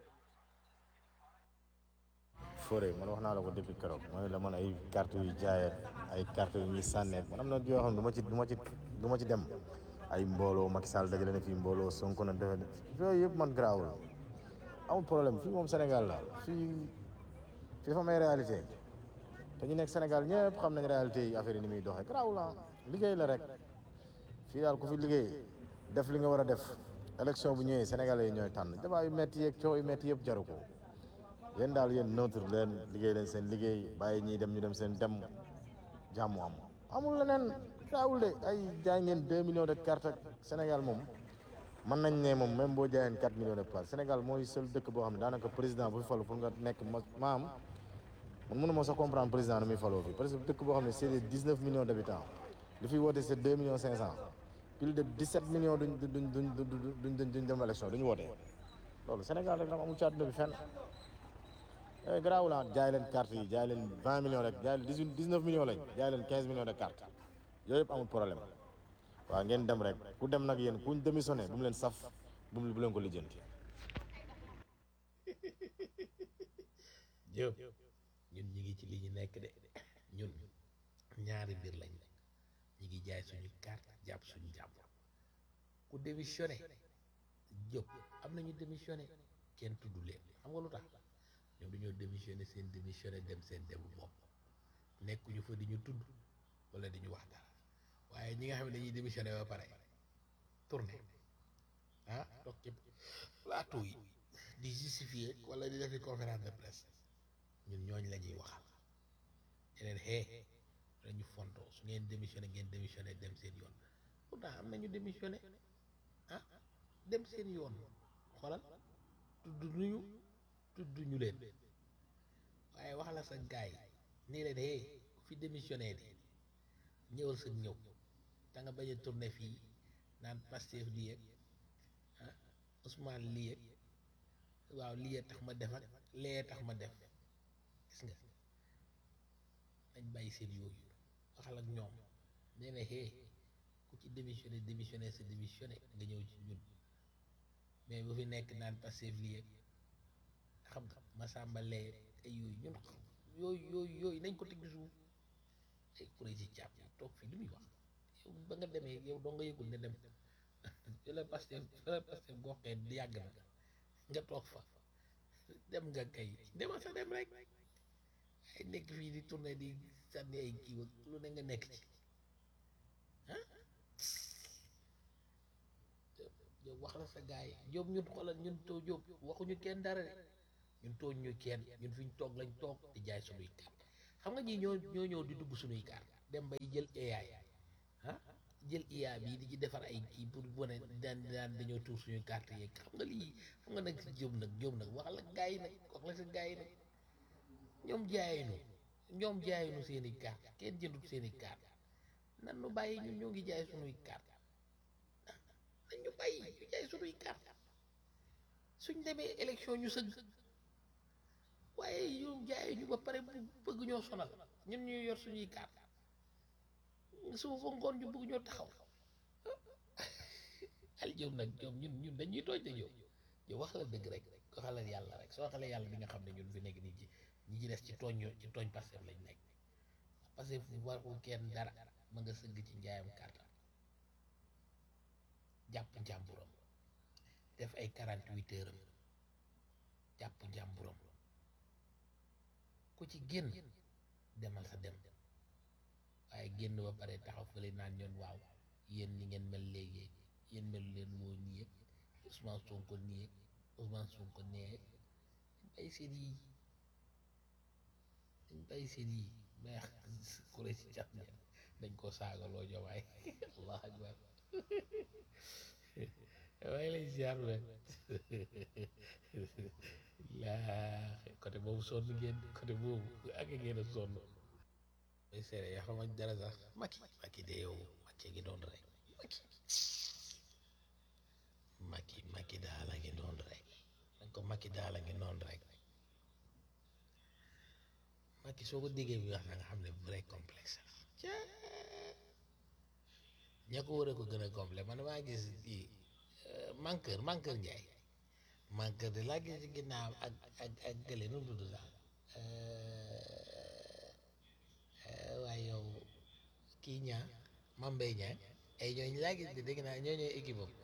Fodé man wax naa la ko depuis keroog ma ne la man ay carte yu jaayee ay carte yu ñuy sànnee man am na yoo xam ne du ma ci du ma ci du ma ci dem ay mbooloo Macky Sall dajale na fii mbooloo Sonko na defe yooyu yëpp man garaawul amul problème fii moom Sénégal la fii fii dafa am ay réalité te ñu nekk Sénégal ñëpp xam nañ réalité yi affaire yi ni muy doxee garaawul la liggéey la rek fii daal ku fi liggéey def li nga war a def élection bu ñëwee Sénégalais yi ñooy tànn débat yu métti yeeg coow yu métti yëpp jaru ko yéen daal yéen neutre leen liggéey leen seen liggéey bàyyi ñiy dem ñu dem seen dem jàmm am amul leneen gaawul de ay jaay ngeen deux millions de cartes ak Sénégal moom mën nañ ne moom même boo jaayeen quatre millions de places Sénégal mooy seul dëkk boo xam ne daanaka président bu fi falu pour nga nekk ma maam man mënu ma sax comprendre président nu muy faloo fi parce que dëkk boo xam ne c'est des dix neuf millions d'habitants li fi woote c'est deux millions cinq cent plus de dix sept millions duñ duñ duñ duñ duñ duñ dem élection duñu woote loolu Sénégal rek dama amul ci àdduna bi fenn eh garaaw la jaay leen carte yi jaay leen vingt millions rek jaay leen dix huit dix neuf millions lañ jaay leen quinze millions de cartes yooyu yëpp amul problème waaw ngeen dem rek ku dem nag yéen kuñ démissionné bu mu leen saf bu mu bu leen ko lijjanti. Diop ñun ñi ngi ci li ñu nekk de ñun ñaari mbir lañ nekk ñi ngi jaay suñu carte jàpp suñu jàpp ku démissionné Diop am nañu démissionné kenn tudd leen xam nga lu tax ñoom dañoo démissionné seen démissionné dem seen demu bopp nekkuñu fa di ñu tudd wala di ñu wax dara waaye ñi nga xam ne dañuy démissionné ba pare tourné ah toog ci plateau yi di justifier wala di defi conférence de presse ñun ñooñ la ñuy waxal yeneen xee dañu fontoo su ngeen démissionné ngeen démissionné dem seen yoon pourtant am nañu démissionné ah dem seen yoon xoolal tudd nuñu tudd ñu leen waaye wax la sa gaay nii leen hee fi démissionné de ñëwal sa ñëw da nga bañ a tourné fii naan Pastef lii yëg ah Ousmane lii yëg waaw lii tax ma def ak lee tax ma def gis nga nañ bàyyi seen yooyu waxal ak ñoom nee na hee ku ci démissionné démissionné sa démissionné nga ñëw ci ñun mais bu fi nekk naan Pastef lii yëg xam nga Massamba lee ay yooyu ñun yooyu yooyu yooyu nañ ko teg ci suuf ay kuréel ci càpp yi toog fii lu muy wax yow ba nga demee yow doo nga yëgul ne dem fi la Pastef fi la Pastef goxee yàgg na nga toog fa dem nga kay demal sa dem rek ay nekk fii di tourné di sànni ay kii ak lu ne nga nekk ci ah yow wax la sa gars yi Jóob ñun xoolal ñun too Jóob waxuñu kenn dara de ñun tooñ ñu kenn ñun fi ñu toog lañ toog di jaay suñuy carte xam nga ñii ñoo ñoo ñëw di dugg suñuy carte dem bay jël AI ah jël IA bii di ci defar ay kii pour wane daan daan dañoo tuur suñuy carte yeeg xam nga lii xam nga nag si Jóob nag Jóob nag wax la gars yi nag wax la sa gars yi nag ñoom jaayinu ñoom jaayinu seen i carte kenn jëndut seen i carte nan nu bàyyi ñun ñoo ngi jaay suñuy carte nañ ñu bàyyi ñu jaay suñuy carte suñ demee élection ñu sëgg waaye ñoom jaay ñu ba pare bëgg ñoo sonal ñun ñuy yor suñuy carte suba ba ngoon ñu bëgg ñoo taxaw al jëm nag ñoom ñun ñun dañuy tooj de ñoom yow wax la dëgg rek ko xalal yàlla rek soo xalee yàlla di nga xam ne ñun fi nekk nii ci ñi ci des ci tooñ ñoo ci tooñ Pastef lañ nekk Pastef warul kenn dara ma nga sëgg ci njaayam carte jàpp njàmburam def ay 48 heures am jàpp njàmburam ku ci génn demal sa dem waaye génn ba pare taxaw fële naan ñoon waaw yéen ni ngeen mel léegi yéen mel leen woo nii yëpp Ousmane Sonko nii yëpp Ousmane Sonko nee bay seen yi dañ bay seen yi mais kuré si jàpp ne dañ ko saagaloo jowaay allah akbar waaye lay ziar leen laa côté boobu sonn ngeen côté boobu ak ngeen a sonn may seere yaa xama dara sax Macky Macky de yow Macky ngi doon rek Macky Macky Macky daal a ngi doon rek dañ ko Macky daal a ngi noon rek Macky soo ko déggee bi wax na nga xam ne vrai complexe ña ko war a ko gën a complexe man maa gis kii manqueur manqueur Njaay manqueur de laa gis ci ginnaaw ak ak ak gële nu mu tudd sax waaye yow kii ñaa mambay ñaa ay ñooñu laa gis de dégg naa ñoo ñooy équipe am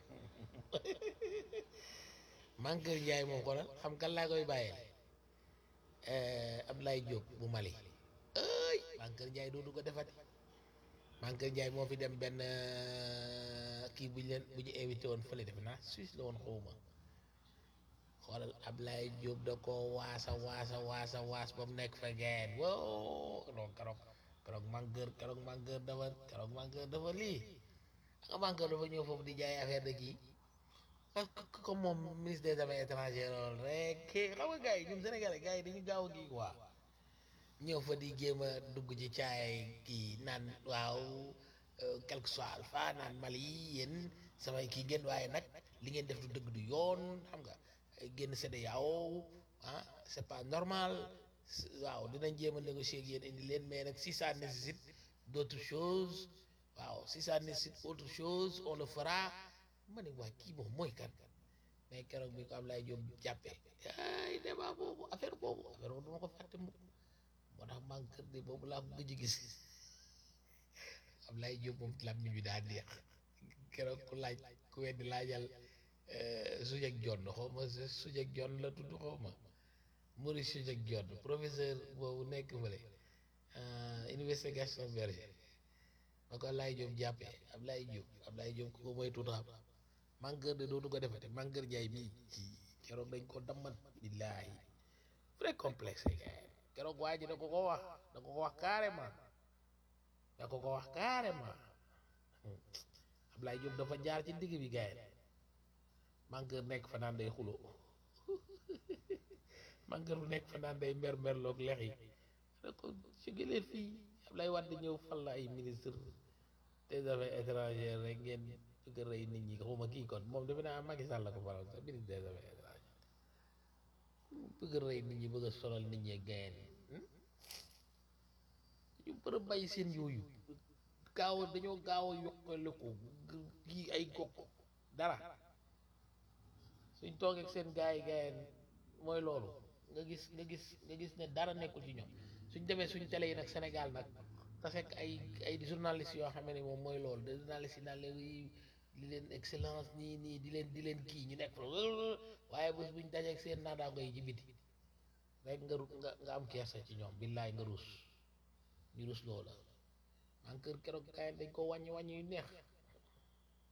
manqueur Njaay moom xoolal xam kan laa koy bàyyee Abdoulaye Diop bu Mali ay manqueur Njaay dootu ko defati manqueur Njaay moo fi dem benn kii bu ñu leen bu ñu invité woon fële defe naa Suisse la woon xawma xoolal Ablaye Diop da ko waasa waasa waasa waas ba mu nekk fa geen woo non keroog keroog manqueur keroog manqueur dafa keroog manqueur dafa lii nga manqueur dafa ñëw foofu di jaay affaire de kii parce que comme moom ministre des affaires étrangères loolu rek xam nga gars yi ñun Sénégalais gars yi dañu gaaw a kii quoi ñëw fa di jéem a dugg ci caay kii naan waaw quelque soit alpha naan Mali yéen samay kii ngeen waaye nag li ngeen def du dëgg du yoon xam nga génn CEDEAO ah c'est pas normal waaw dinañ jéem a négocier ak yéen indi leen mais nag si ça nécessite d'autres choses waaw si ça nécessite autre chose on le fera ma ne waa kii moom mooy kan mais keroog bi ko Ablaye Diop jàppee ay débat boobu affaire boobu affaire boobu duma ko fàtte mukk moo tax man kër de boobu laa ko gëj a gis Ablaye Diop moom lam ñu daa neex keroog ku laaj ku weddi laajal Sujek Jonn xaw ma Sujek Jonn la tudd xaw ma Maurice Sujek Jonn professeur boobu nekk fële université Gaston Berger ba ko Ablaye Diop jàppee Ablaye Diop Ablaye Diop ku ko mooy tuutaam manqueur de dootu ko defete manqueur jaay mii ci keroog dañ ko damman billaahi vrai complexe keroog waa ji da ko ko wax da ko ko wax carrément da ko ko wax carrément Ablaye Diop dafa jaar ci digg bi gaay manqueur nekk fa naan day xulo manqueur bu nekk fa naan day mer merloog lex yi da ko jógelee fii Ablaye Wade ñëw fal la ay ministre des affaires étrangères rek ngeen bëgg a rey nit ñi xawma kii kon moom defe naa Macky Sall la ko faral sax ministre des affaires étrangères bëgg a rey nit ñi bëgg a solal nit ñi gayen ñu bër a bàyyi seen yooyu gaaw a dañoo gaaw a yokkale ko kii ay gokk dara suñ toogee ak seen gaay yi gayen mooy loolu nga gis nga gis nga gis ne dara nekkul ci ñoom suñ demee suñ télé yi nag Sénégal nag te fekk ay ay journalistes yoo xam ne moom mooy loolu de journalistes yi naan leen di leen excellence nii nii di leen di leen kii ñu nekk fa waaye bés buñ dajeek seen naataango yi ci biti rek nga ru nga nga am kersa ci ñoom billaay nga ruus ñu ruus loola man kër keroog kaay dañ ko wàññi wàññi yu neex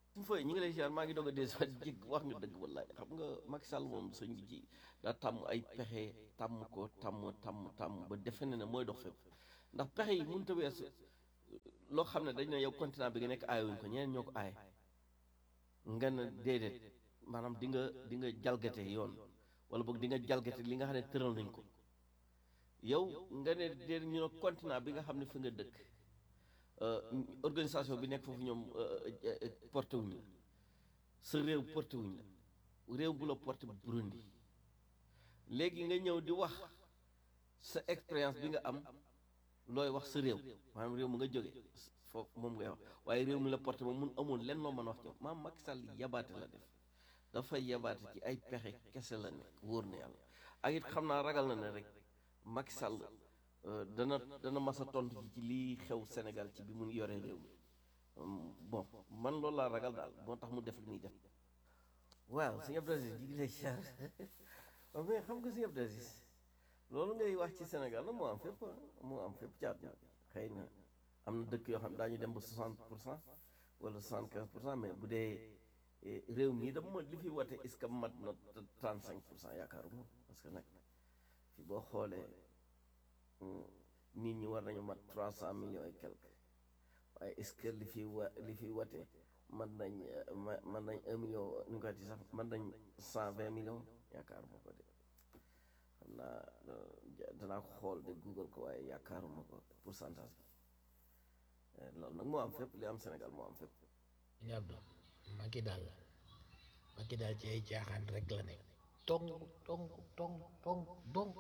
suñu fooy ñi ngi lay ziar maa ngi doog a des jig wax nga dëgg wallaay xam nga Macky Sall moom sëñ bi ci daa tàmm ay pexe tàmm ko tàmm tàmm tàmm ba defe ne ne mooy dox fépp ndax pexe yi mënut a weesu loo xam ne dañ ne yow continent bi nga nekk aayuñ ko ñeneen ñoo ko aay nga ne déedéet maanaam di nga di nga jalgate yoon wala boog di nga jalgate li nga xam ne tëral nañ ko yow nga ne déedéet ñu ne continent bi nga xam ne fi nga dëkk organisation bi nekk foofu ñoom porté wuñ la sa réew porté wuñ la réew bu la porté Burundi léegi nga ñëw di wax sa expérience bi nga am looy wax sa réew maanaam réew mu nga jóge foofu moom ngay wax waaye réew mi la porté moom mun amul lenn loo mën a wax ci maam Macky Sall yabaate la def dafa yabaate ci ay pexe kese la nekk wóor na yàlla ak it xam naa ragal na ne rek Macky Sall dana dana mas a tontu ci lii xew Sénégal ci bi mu yoree réew mi bon man loolu laa ragal daal moo tax mu def li muy def waaw sëñ Abdou Aziz ji ngi lay char waaw mais xam nga sëñ Abdou Aziz loolu ngay wax ci Sénégal la moo am fépp moo am fépp caat na xëy na am na dëkk yoo xam ne daañu dem ba 60 pour cent wala 75 pour cent mais bu dee réew mi dama li fi wate est-ce que mat na 35 pour cent yaakaaruma parce que nag fi boo xoolee nit ñi war nañu mat 300 millions et quelque waaye est-ce que li fi wa li fi wate man nañ man nañ un million nu ñu koy ti sax man nañ 120 millions yaakaaruma ko de xam naa danaa ko xool de google ko waaye yaakaaruma ko pourcentage bi loolu nag moo am fépp li am Sénégal moo am fépp ñu Abdou Macky daal Macky daal ci ay caaxaan rek la nekk tong tong tong tong dong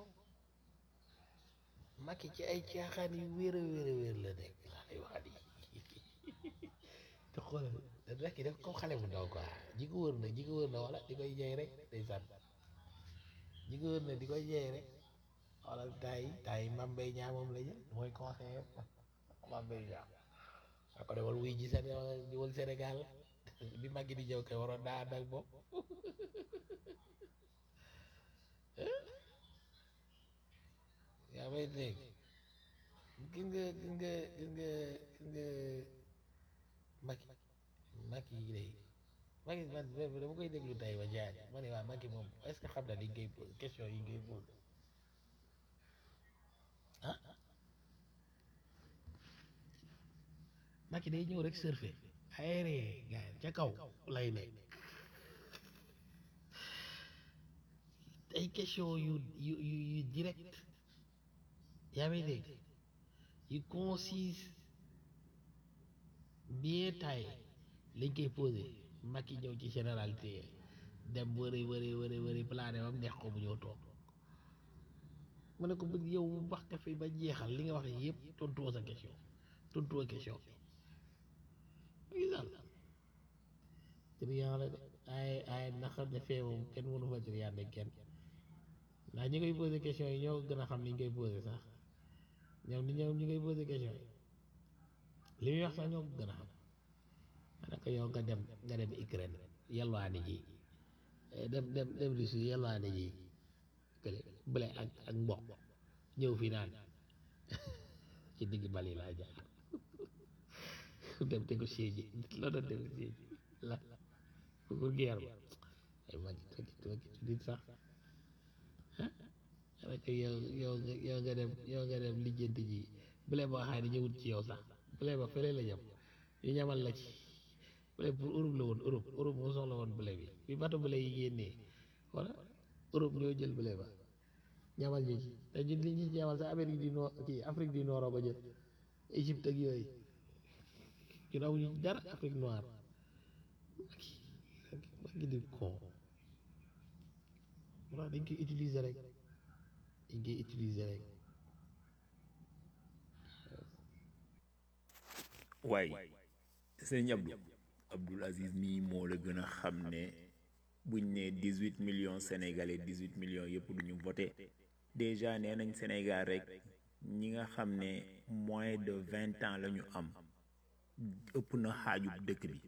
Macky ci ay caaxaan yu wéer a wéer a wéer la nekk laa lay wax di te xoolal rek def comme xale bu ndaw quoi ji ko wër na ji ko wër na wala di koy jeey rek day sànn ji ko wër na di koy jeey rek xoolal tay tay Mame Mbaye Niang moom la jël mooy conseiller Mame Mbaye Niang a ko demal wuy ji Sénégal di wal Sénégal bi Macky di ñëw kay waroon daa ànd ak moom yaa may dégg gis nga gis nga gis nga gis nga Macky Macky yi lay Macky man dama koy déglu tey ba jaar ma ne waa Macky moom est-ce que xam na li ngay posé question yi ngay posé ah Macky day ñëw rek surfer aérien gars ca kaw lay nekk ay question yu yu yu yu direct yaa may dégg yu concise bien taillé lañ koy posé Macky ñëw ci généralité dem wëri wëri wëri wëri plané bam neex ko bu ñëw toog ma ne ko bëgg yow wax nga fi ba jeexal li nga wax yëpp tontuwoo sa question tontuwoo question bi gisal triant la de ay ay naxar ne fee moom kenn mënu fa triant de kenn ndax ñi koy posé question yi ñoo gën a xam ni ñu koy posé sax ñoom ni ñoom ñi koy posé question yi li muy wax sax ñoo ko gën a xam ma ne ko yow nga dem nga dem Ukraine yalwaani ji dem dem dem Russie yalwaani ji kële blé ak ak mboq ñëw fii naan ci digg bali laa jaar dem négocier ji la doon négocier ji la pour guerre ba ay mag togi togi nit sax rek yow yow nga yow nga dem yow nga dem lijjanti ji blé boo xam ne ñëwut ci yow sax blé ba fële la jëm ñu ñamal la ci blé pour Europe la woon Europe Europe moo soxla woon blé bi bi bato blé yi génnee wala Europe ñoo jël blé ba ñamal ñu ci te ñun li ñu ci ñamal sax Amérique du Nord kii Afrique du Nord ko jël Égypte ak yooyu ñun amuñu dara Afrique noire ma ngi di kon mu tax dañ koy utiliser rek dañ koy utiliser rek waaye sëñ Abdou Abdoul Aziz mii moo la gën a xam ne buñ ne dix huit millions sénégalais dix huit millions yëpp duñu voté déjà nee nañ Sénégal rek ñi nga xam ne moins de vingt ans la ñu am ëpp na xaajub dëkk bi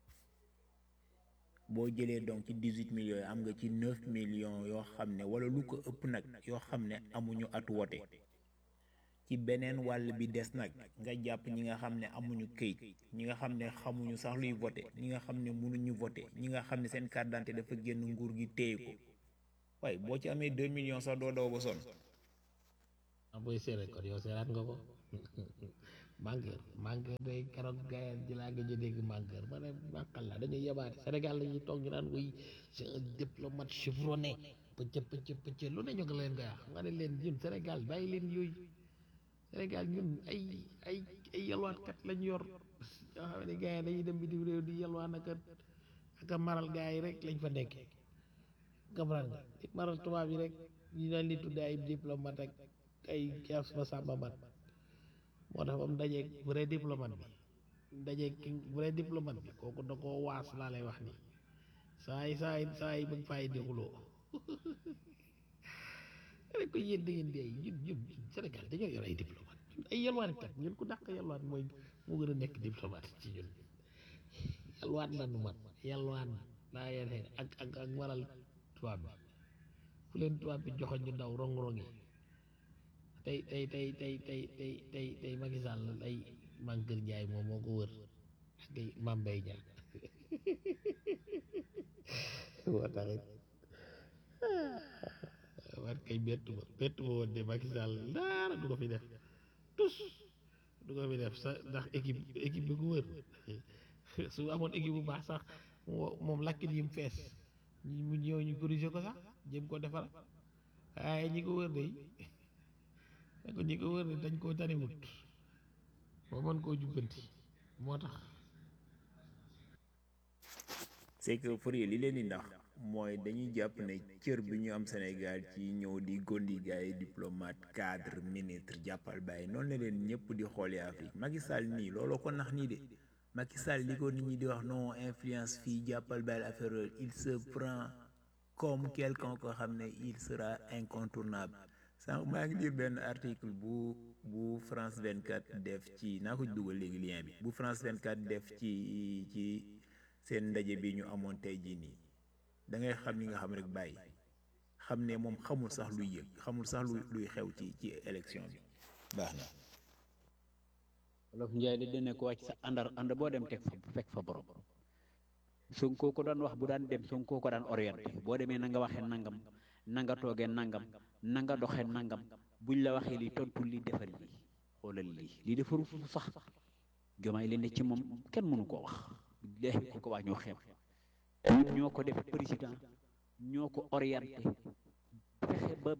boo jëlee donc ci dix huit millions yi am nga ci neuf millions yoo xam ne wala lu ko ëpp nag yoo xam ne amuñu at wote ci beneen wàll bi des nag nga jàpp ñi nga xam ne amuñu këyit ñi nga xam ne xamuñu sax luy voté ñi nga xam ne mënuñu voté ñi nga xam ne seen carte d'identité dafa génn nguur gi téye ko waaye boo ci amee deux millions sax doo daw ba sonn ah booy seere kon yow seeraat nga ko manqueur manqueur day keroog gayeen ji laa gëj a dégg manqueur ma ne màqal la dañuy yebaate Sénégal lañuy toog ñu naan wuy c'est un diplomate chevronné pëcc pëcc pëcc lu ne ñu ngi leen koy wax nga ne leen ñun Sénégal bàyyi leen yooyu Sénégal ñun ay ay ay yalwaankat lañ yor yoo xam ne gars yi dañuy dem bitim réew di yalwaan ak a ak a maral gars yi rek lañ fa nekkee comprendre nga di maral tubaab yi rek ñu leen di tuddee ay diplomate ak ay kias ma sàmba mat moo tax ba mu dajeeg vrai diplomate bi dajeeg ki vrai diplomate bi kooku da koo waas laa lay wax nii saa yi saa yi saa yi bëgg fay di xuloo rek ko yéen da ngeen di ay ñun ñun Sénégal dañoo yor ay diplomate ñun ay yalwaankat ñun ku dàq yalwaan mooy moo gën a nekk diplomate ci ñun yalwaan la nu man yalwaan laa yene ak ak ak waral tubaab bi fu leen tubaab bi joxoñ ñu daw rong-rong yi tey tey tey tey tey tey tey tey Macky Sall ay Mankeur Ndiaye moom moo ko wër ak ay Mame Mbaye Niang moo taxit war kay bettu ma bettu ma woon de Macky Sall dara du ko fi def tus du ko fi def sa ndax équipe équipe bi ko wër su amoon équipe bu baax sax moo- moom lakkit yi mu fees ñi mu ñëw ñu corriger ko sax jëm ko defar waaye ñi ko wër de ne ko ñi ko wër de dañ koo taniwut ba mën koo jubbanti moo tax c'est que Fourier li leen di ndax mooy dañuy jàpp ne cër bi ñu am Sénégal ci ñëw di gondi gars yi diplomate cadre ministre jàppal bàyyi noonu la leen ñëpp di xoolee Afrique Macky Sall nii looloo ko nax nii de Macky Sall li ko nit ñi di wax non influence fii jàppal bàyyi affaire yooyu il se prend comme quelqu'un ko xam ne il sera incontournable sànq maa ngi lire benn article bu bu France 24 def ci naa ko dugal léegi lien bi bu France 24 def ci ci seen ndaje bi ñu amoon tey jii nii da ngay xam li nga xam rek bàyyi xam ne moom xamul sax luy yëg xamul sax luy luy xew ci ci élection bi baax na wolof njaay di dene ko wàcc sa àndar ànd boo dem teg fa fekk fa borom Sonko ko daan wax bu daan dem Sonko ko daan orienté boo demee na nga waxee nangam na nga toogee nangam na nga doxee nangam buñ la waxee lii tontu lii defal lii xoolal lii lii defaru fu sax jomaay li ne ci moom kenn mënu koo wax billaahi ku ko wax ñoo xeeb ñun ñoo ko def président ñoo ko orienté fexe ba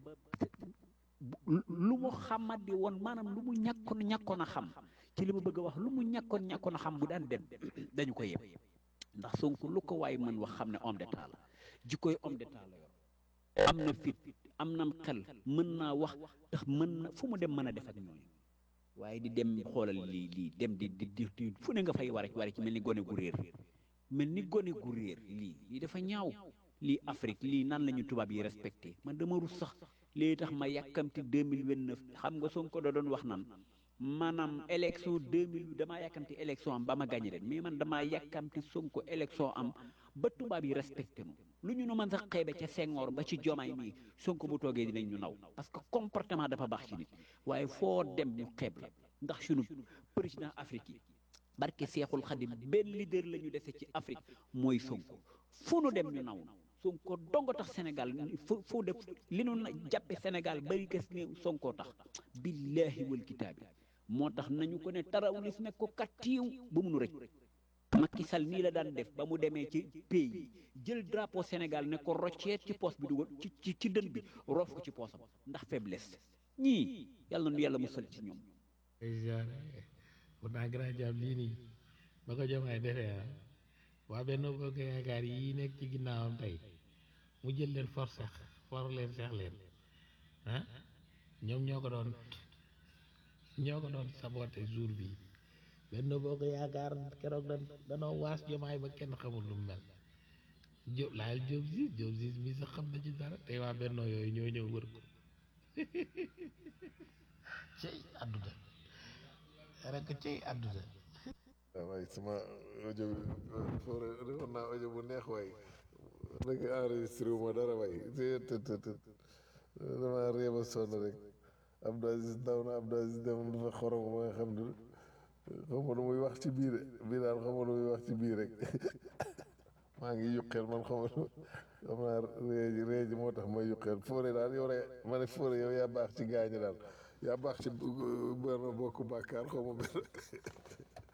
lu mu xamadi woon maanaam lu mu ñàkkoon ñàkkoon a xam ci li ma bëgg a wax lu mu ñàkkoon ñàkkoon a xam bu daan dem dañu ko yeb ndax Sonko lu ko waay mën wax xam ne homme d'état la jikkoy homme d'état la yor am na fit am na xel mën naa wax ndax mën na fu mu dem mën a def ak ñooñu waaye di dem xoolal lii lii dem di di di fu ne nga fay war a war ci mel ni gone gu réer mel ni gone gu réer lii lii dafa ñaaw lii Afrique lii nan la ñu tubaab yi respecté man dama rus sax lii tax ma yàkkamti 2029 xam nga Sonko da doon wax nan maanaam élection 2000 damaa yàkkamti élection am ba ma gagné leen mais man damaa yàkkamti Sonko élection am ba tubaab yi respecté nu lu ñu nu mën sax xeebe ca Senghor ba ci jomaay mii Sonko bu toogee dinañ ñu naw parce que comportement dafa baax ci nit waaye foo dem ñu xeeb la ndax sunu président Afrique yi barke Seexul Xadim benn leader la ñu dese ci Afrique mooy Sonko fu nu dem ñu naw Sonko dongo tax Sénégal fu fu def li nu na jàppe Sénégal bari gës ne Sonko tax billaahi wal kitaabi moo tax nañu ko ne tarawlis ne ko kattiiw ba mu nu rëcc Macky Sall nii la daan def ba mu demee ci pays yi jël drapeau Sénégal ne ko rocceet ci poos bi dugal ci ci ci dën bi roof ko ci poosam ndax faiblesse ñii yàlla nu yàlla musal ci ñoom pourtant grand jam lii nii ba ko jomaay defee ah waa benn bokk yaakaar yi nekk ci ginnaawam tey mu jël leen force for leen seex leen ah ñoom ñoo ko doon ñoo ko doon saboté jour bi benn bokk yaakaar keroog da danoo waas jomaay ba kenn xamul lu mu mel jóob laayal jóob siis jóob siis mi sax xam na ci dara tey waa bennoo yooyu ñoo ñëw wër ko cey àdduna rek cey àdduna waaw waay sama audio bi foore defoon naa audio bu neex waay rek enregistré wu ma dara waay te te te dama réew a sonn rek Abdou Aziz daw na Abdou Aziz dem dafa xorom ba nga xam ne xaw ma lu muy wax ci biir bii daal xaw ma lu muy wax ci biir rek maa ngi yuqeel man xaw ma lu xam naa réeji réeji moo tax may yuqeel Fodé daal yow rek ma ne Fodé yow yaa baax ci gaañi daal yaa baax ci benn bokk bàkkaar xaw ma benn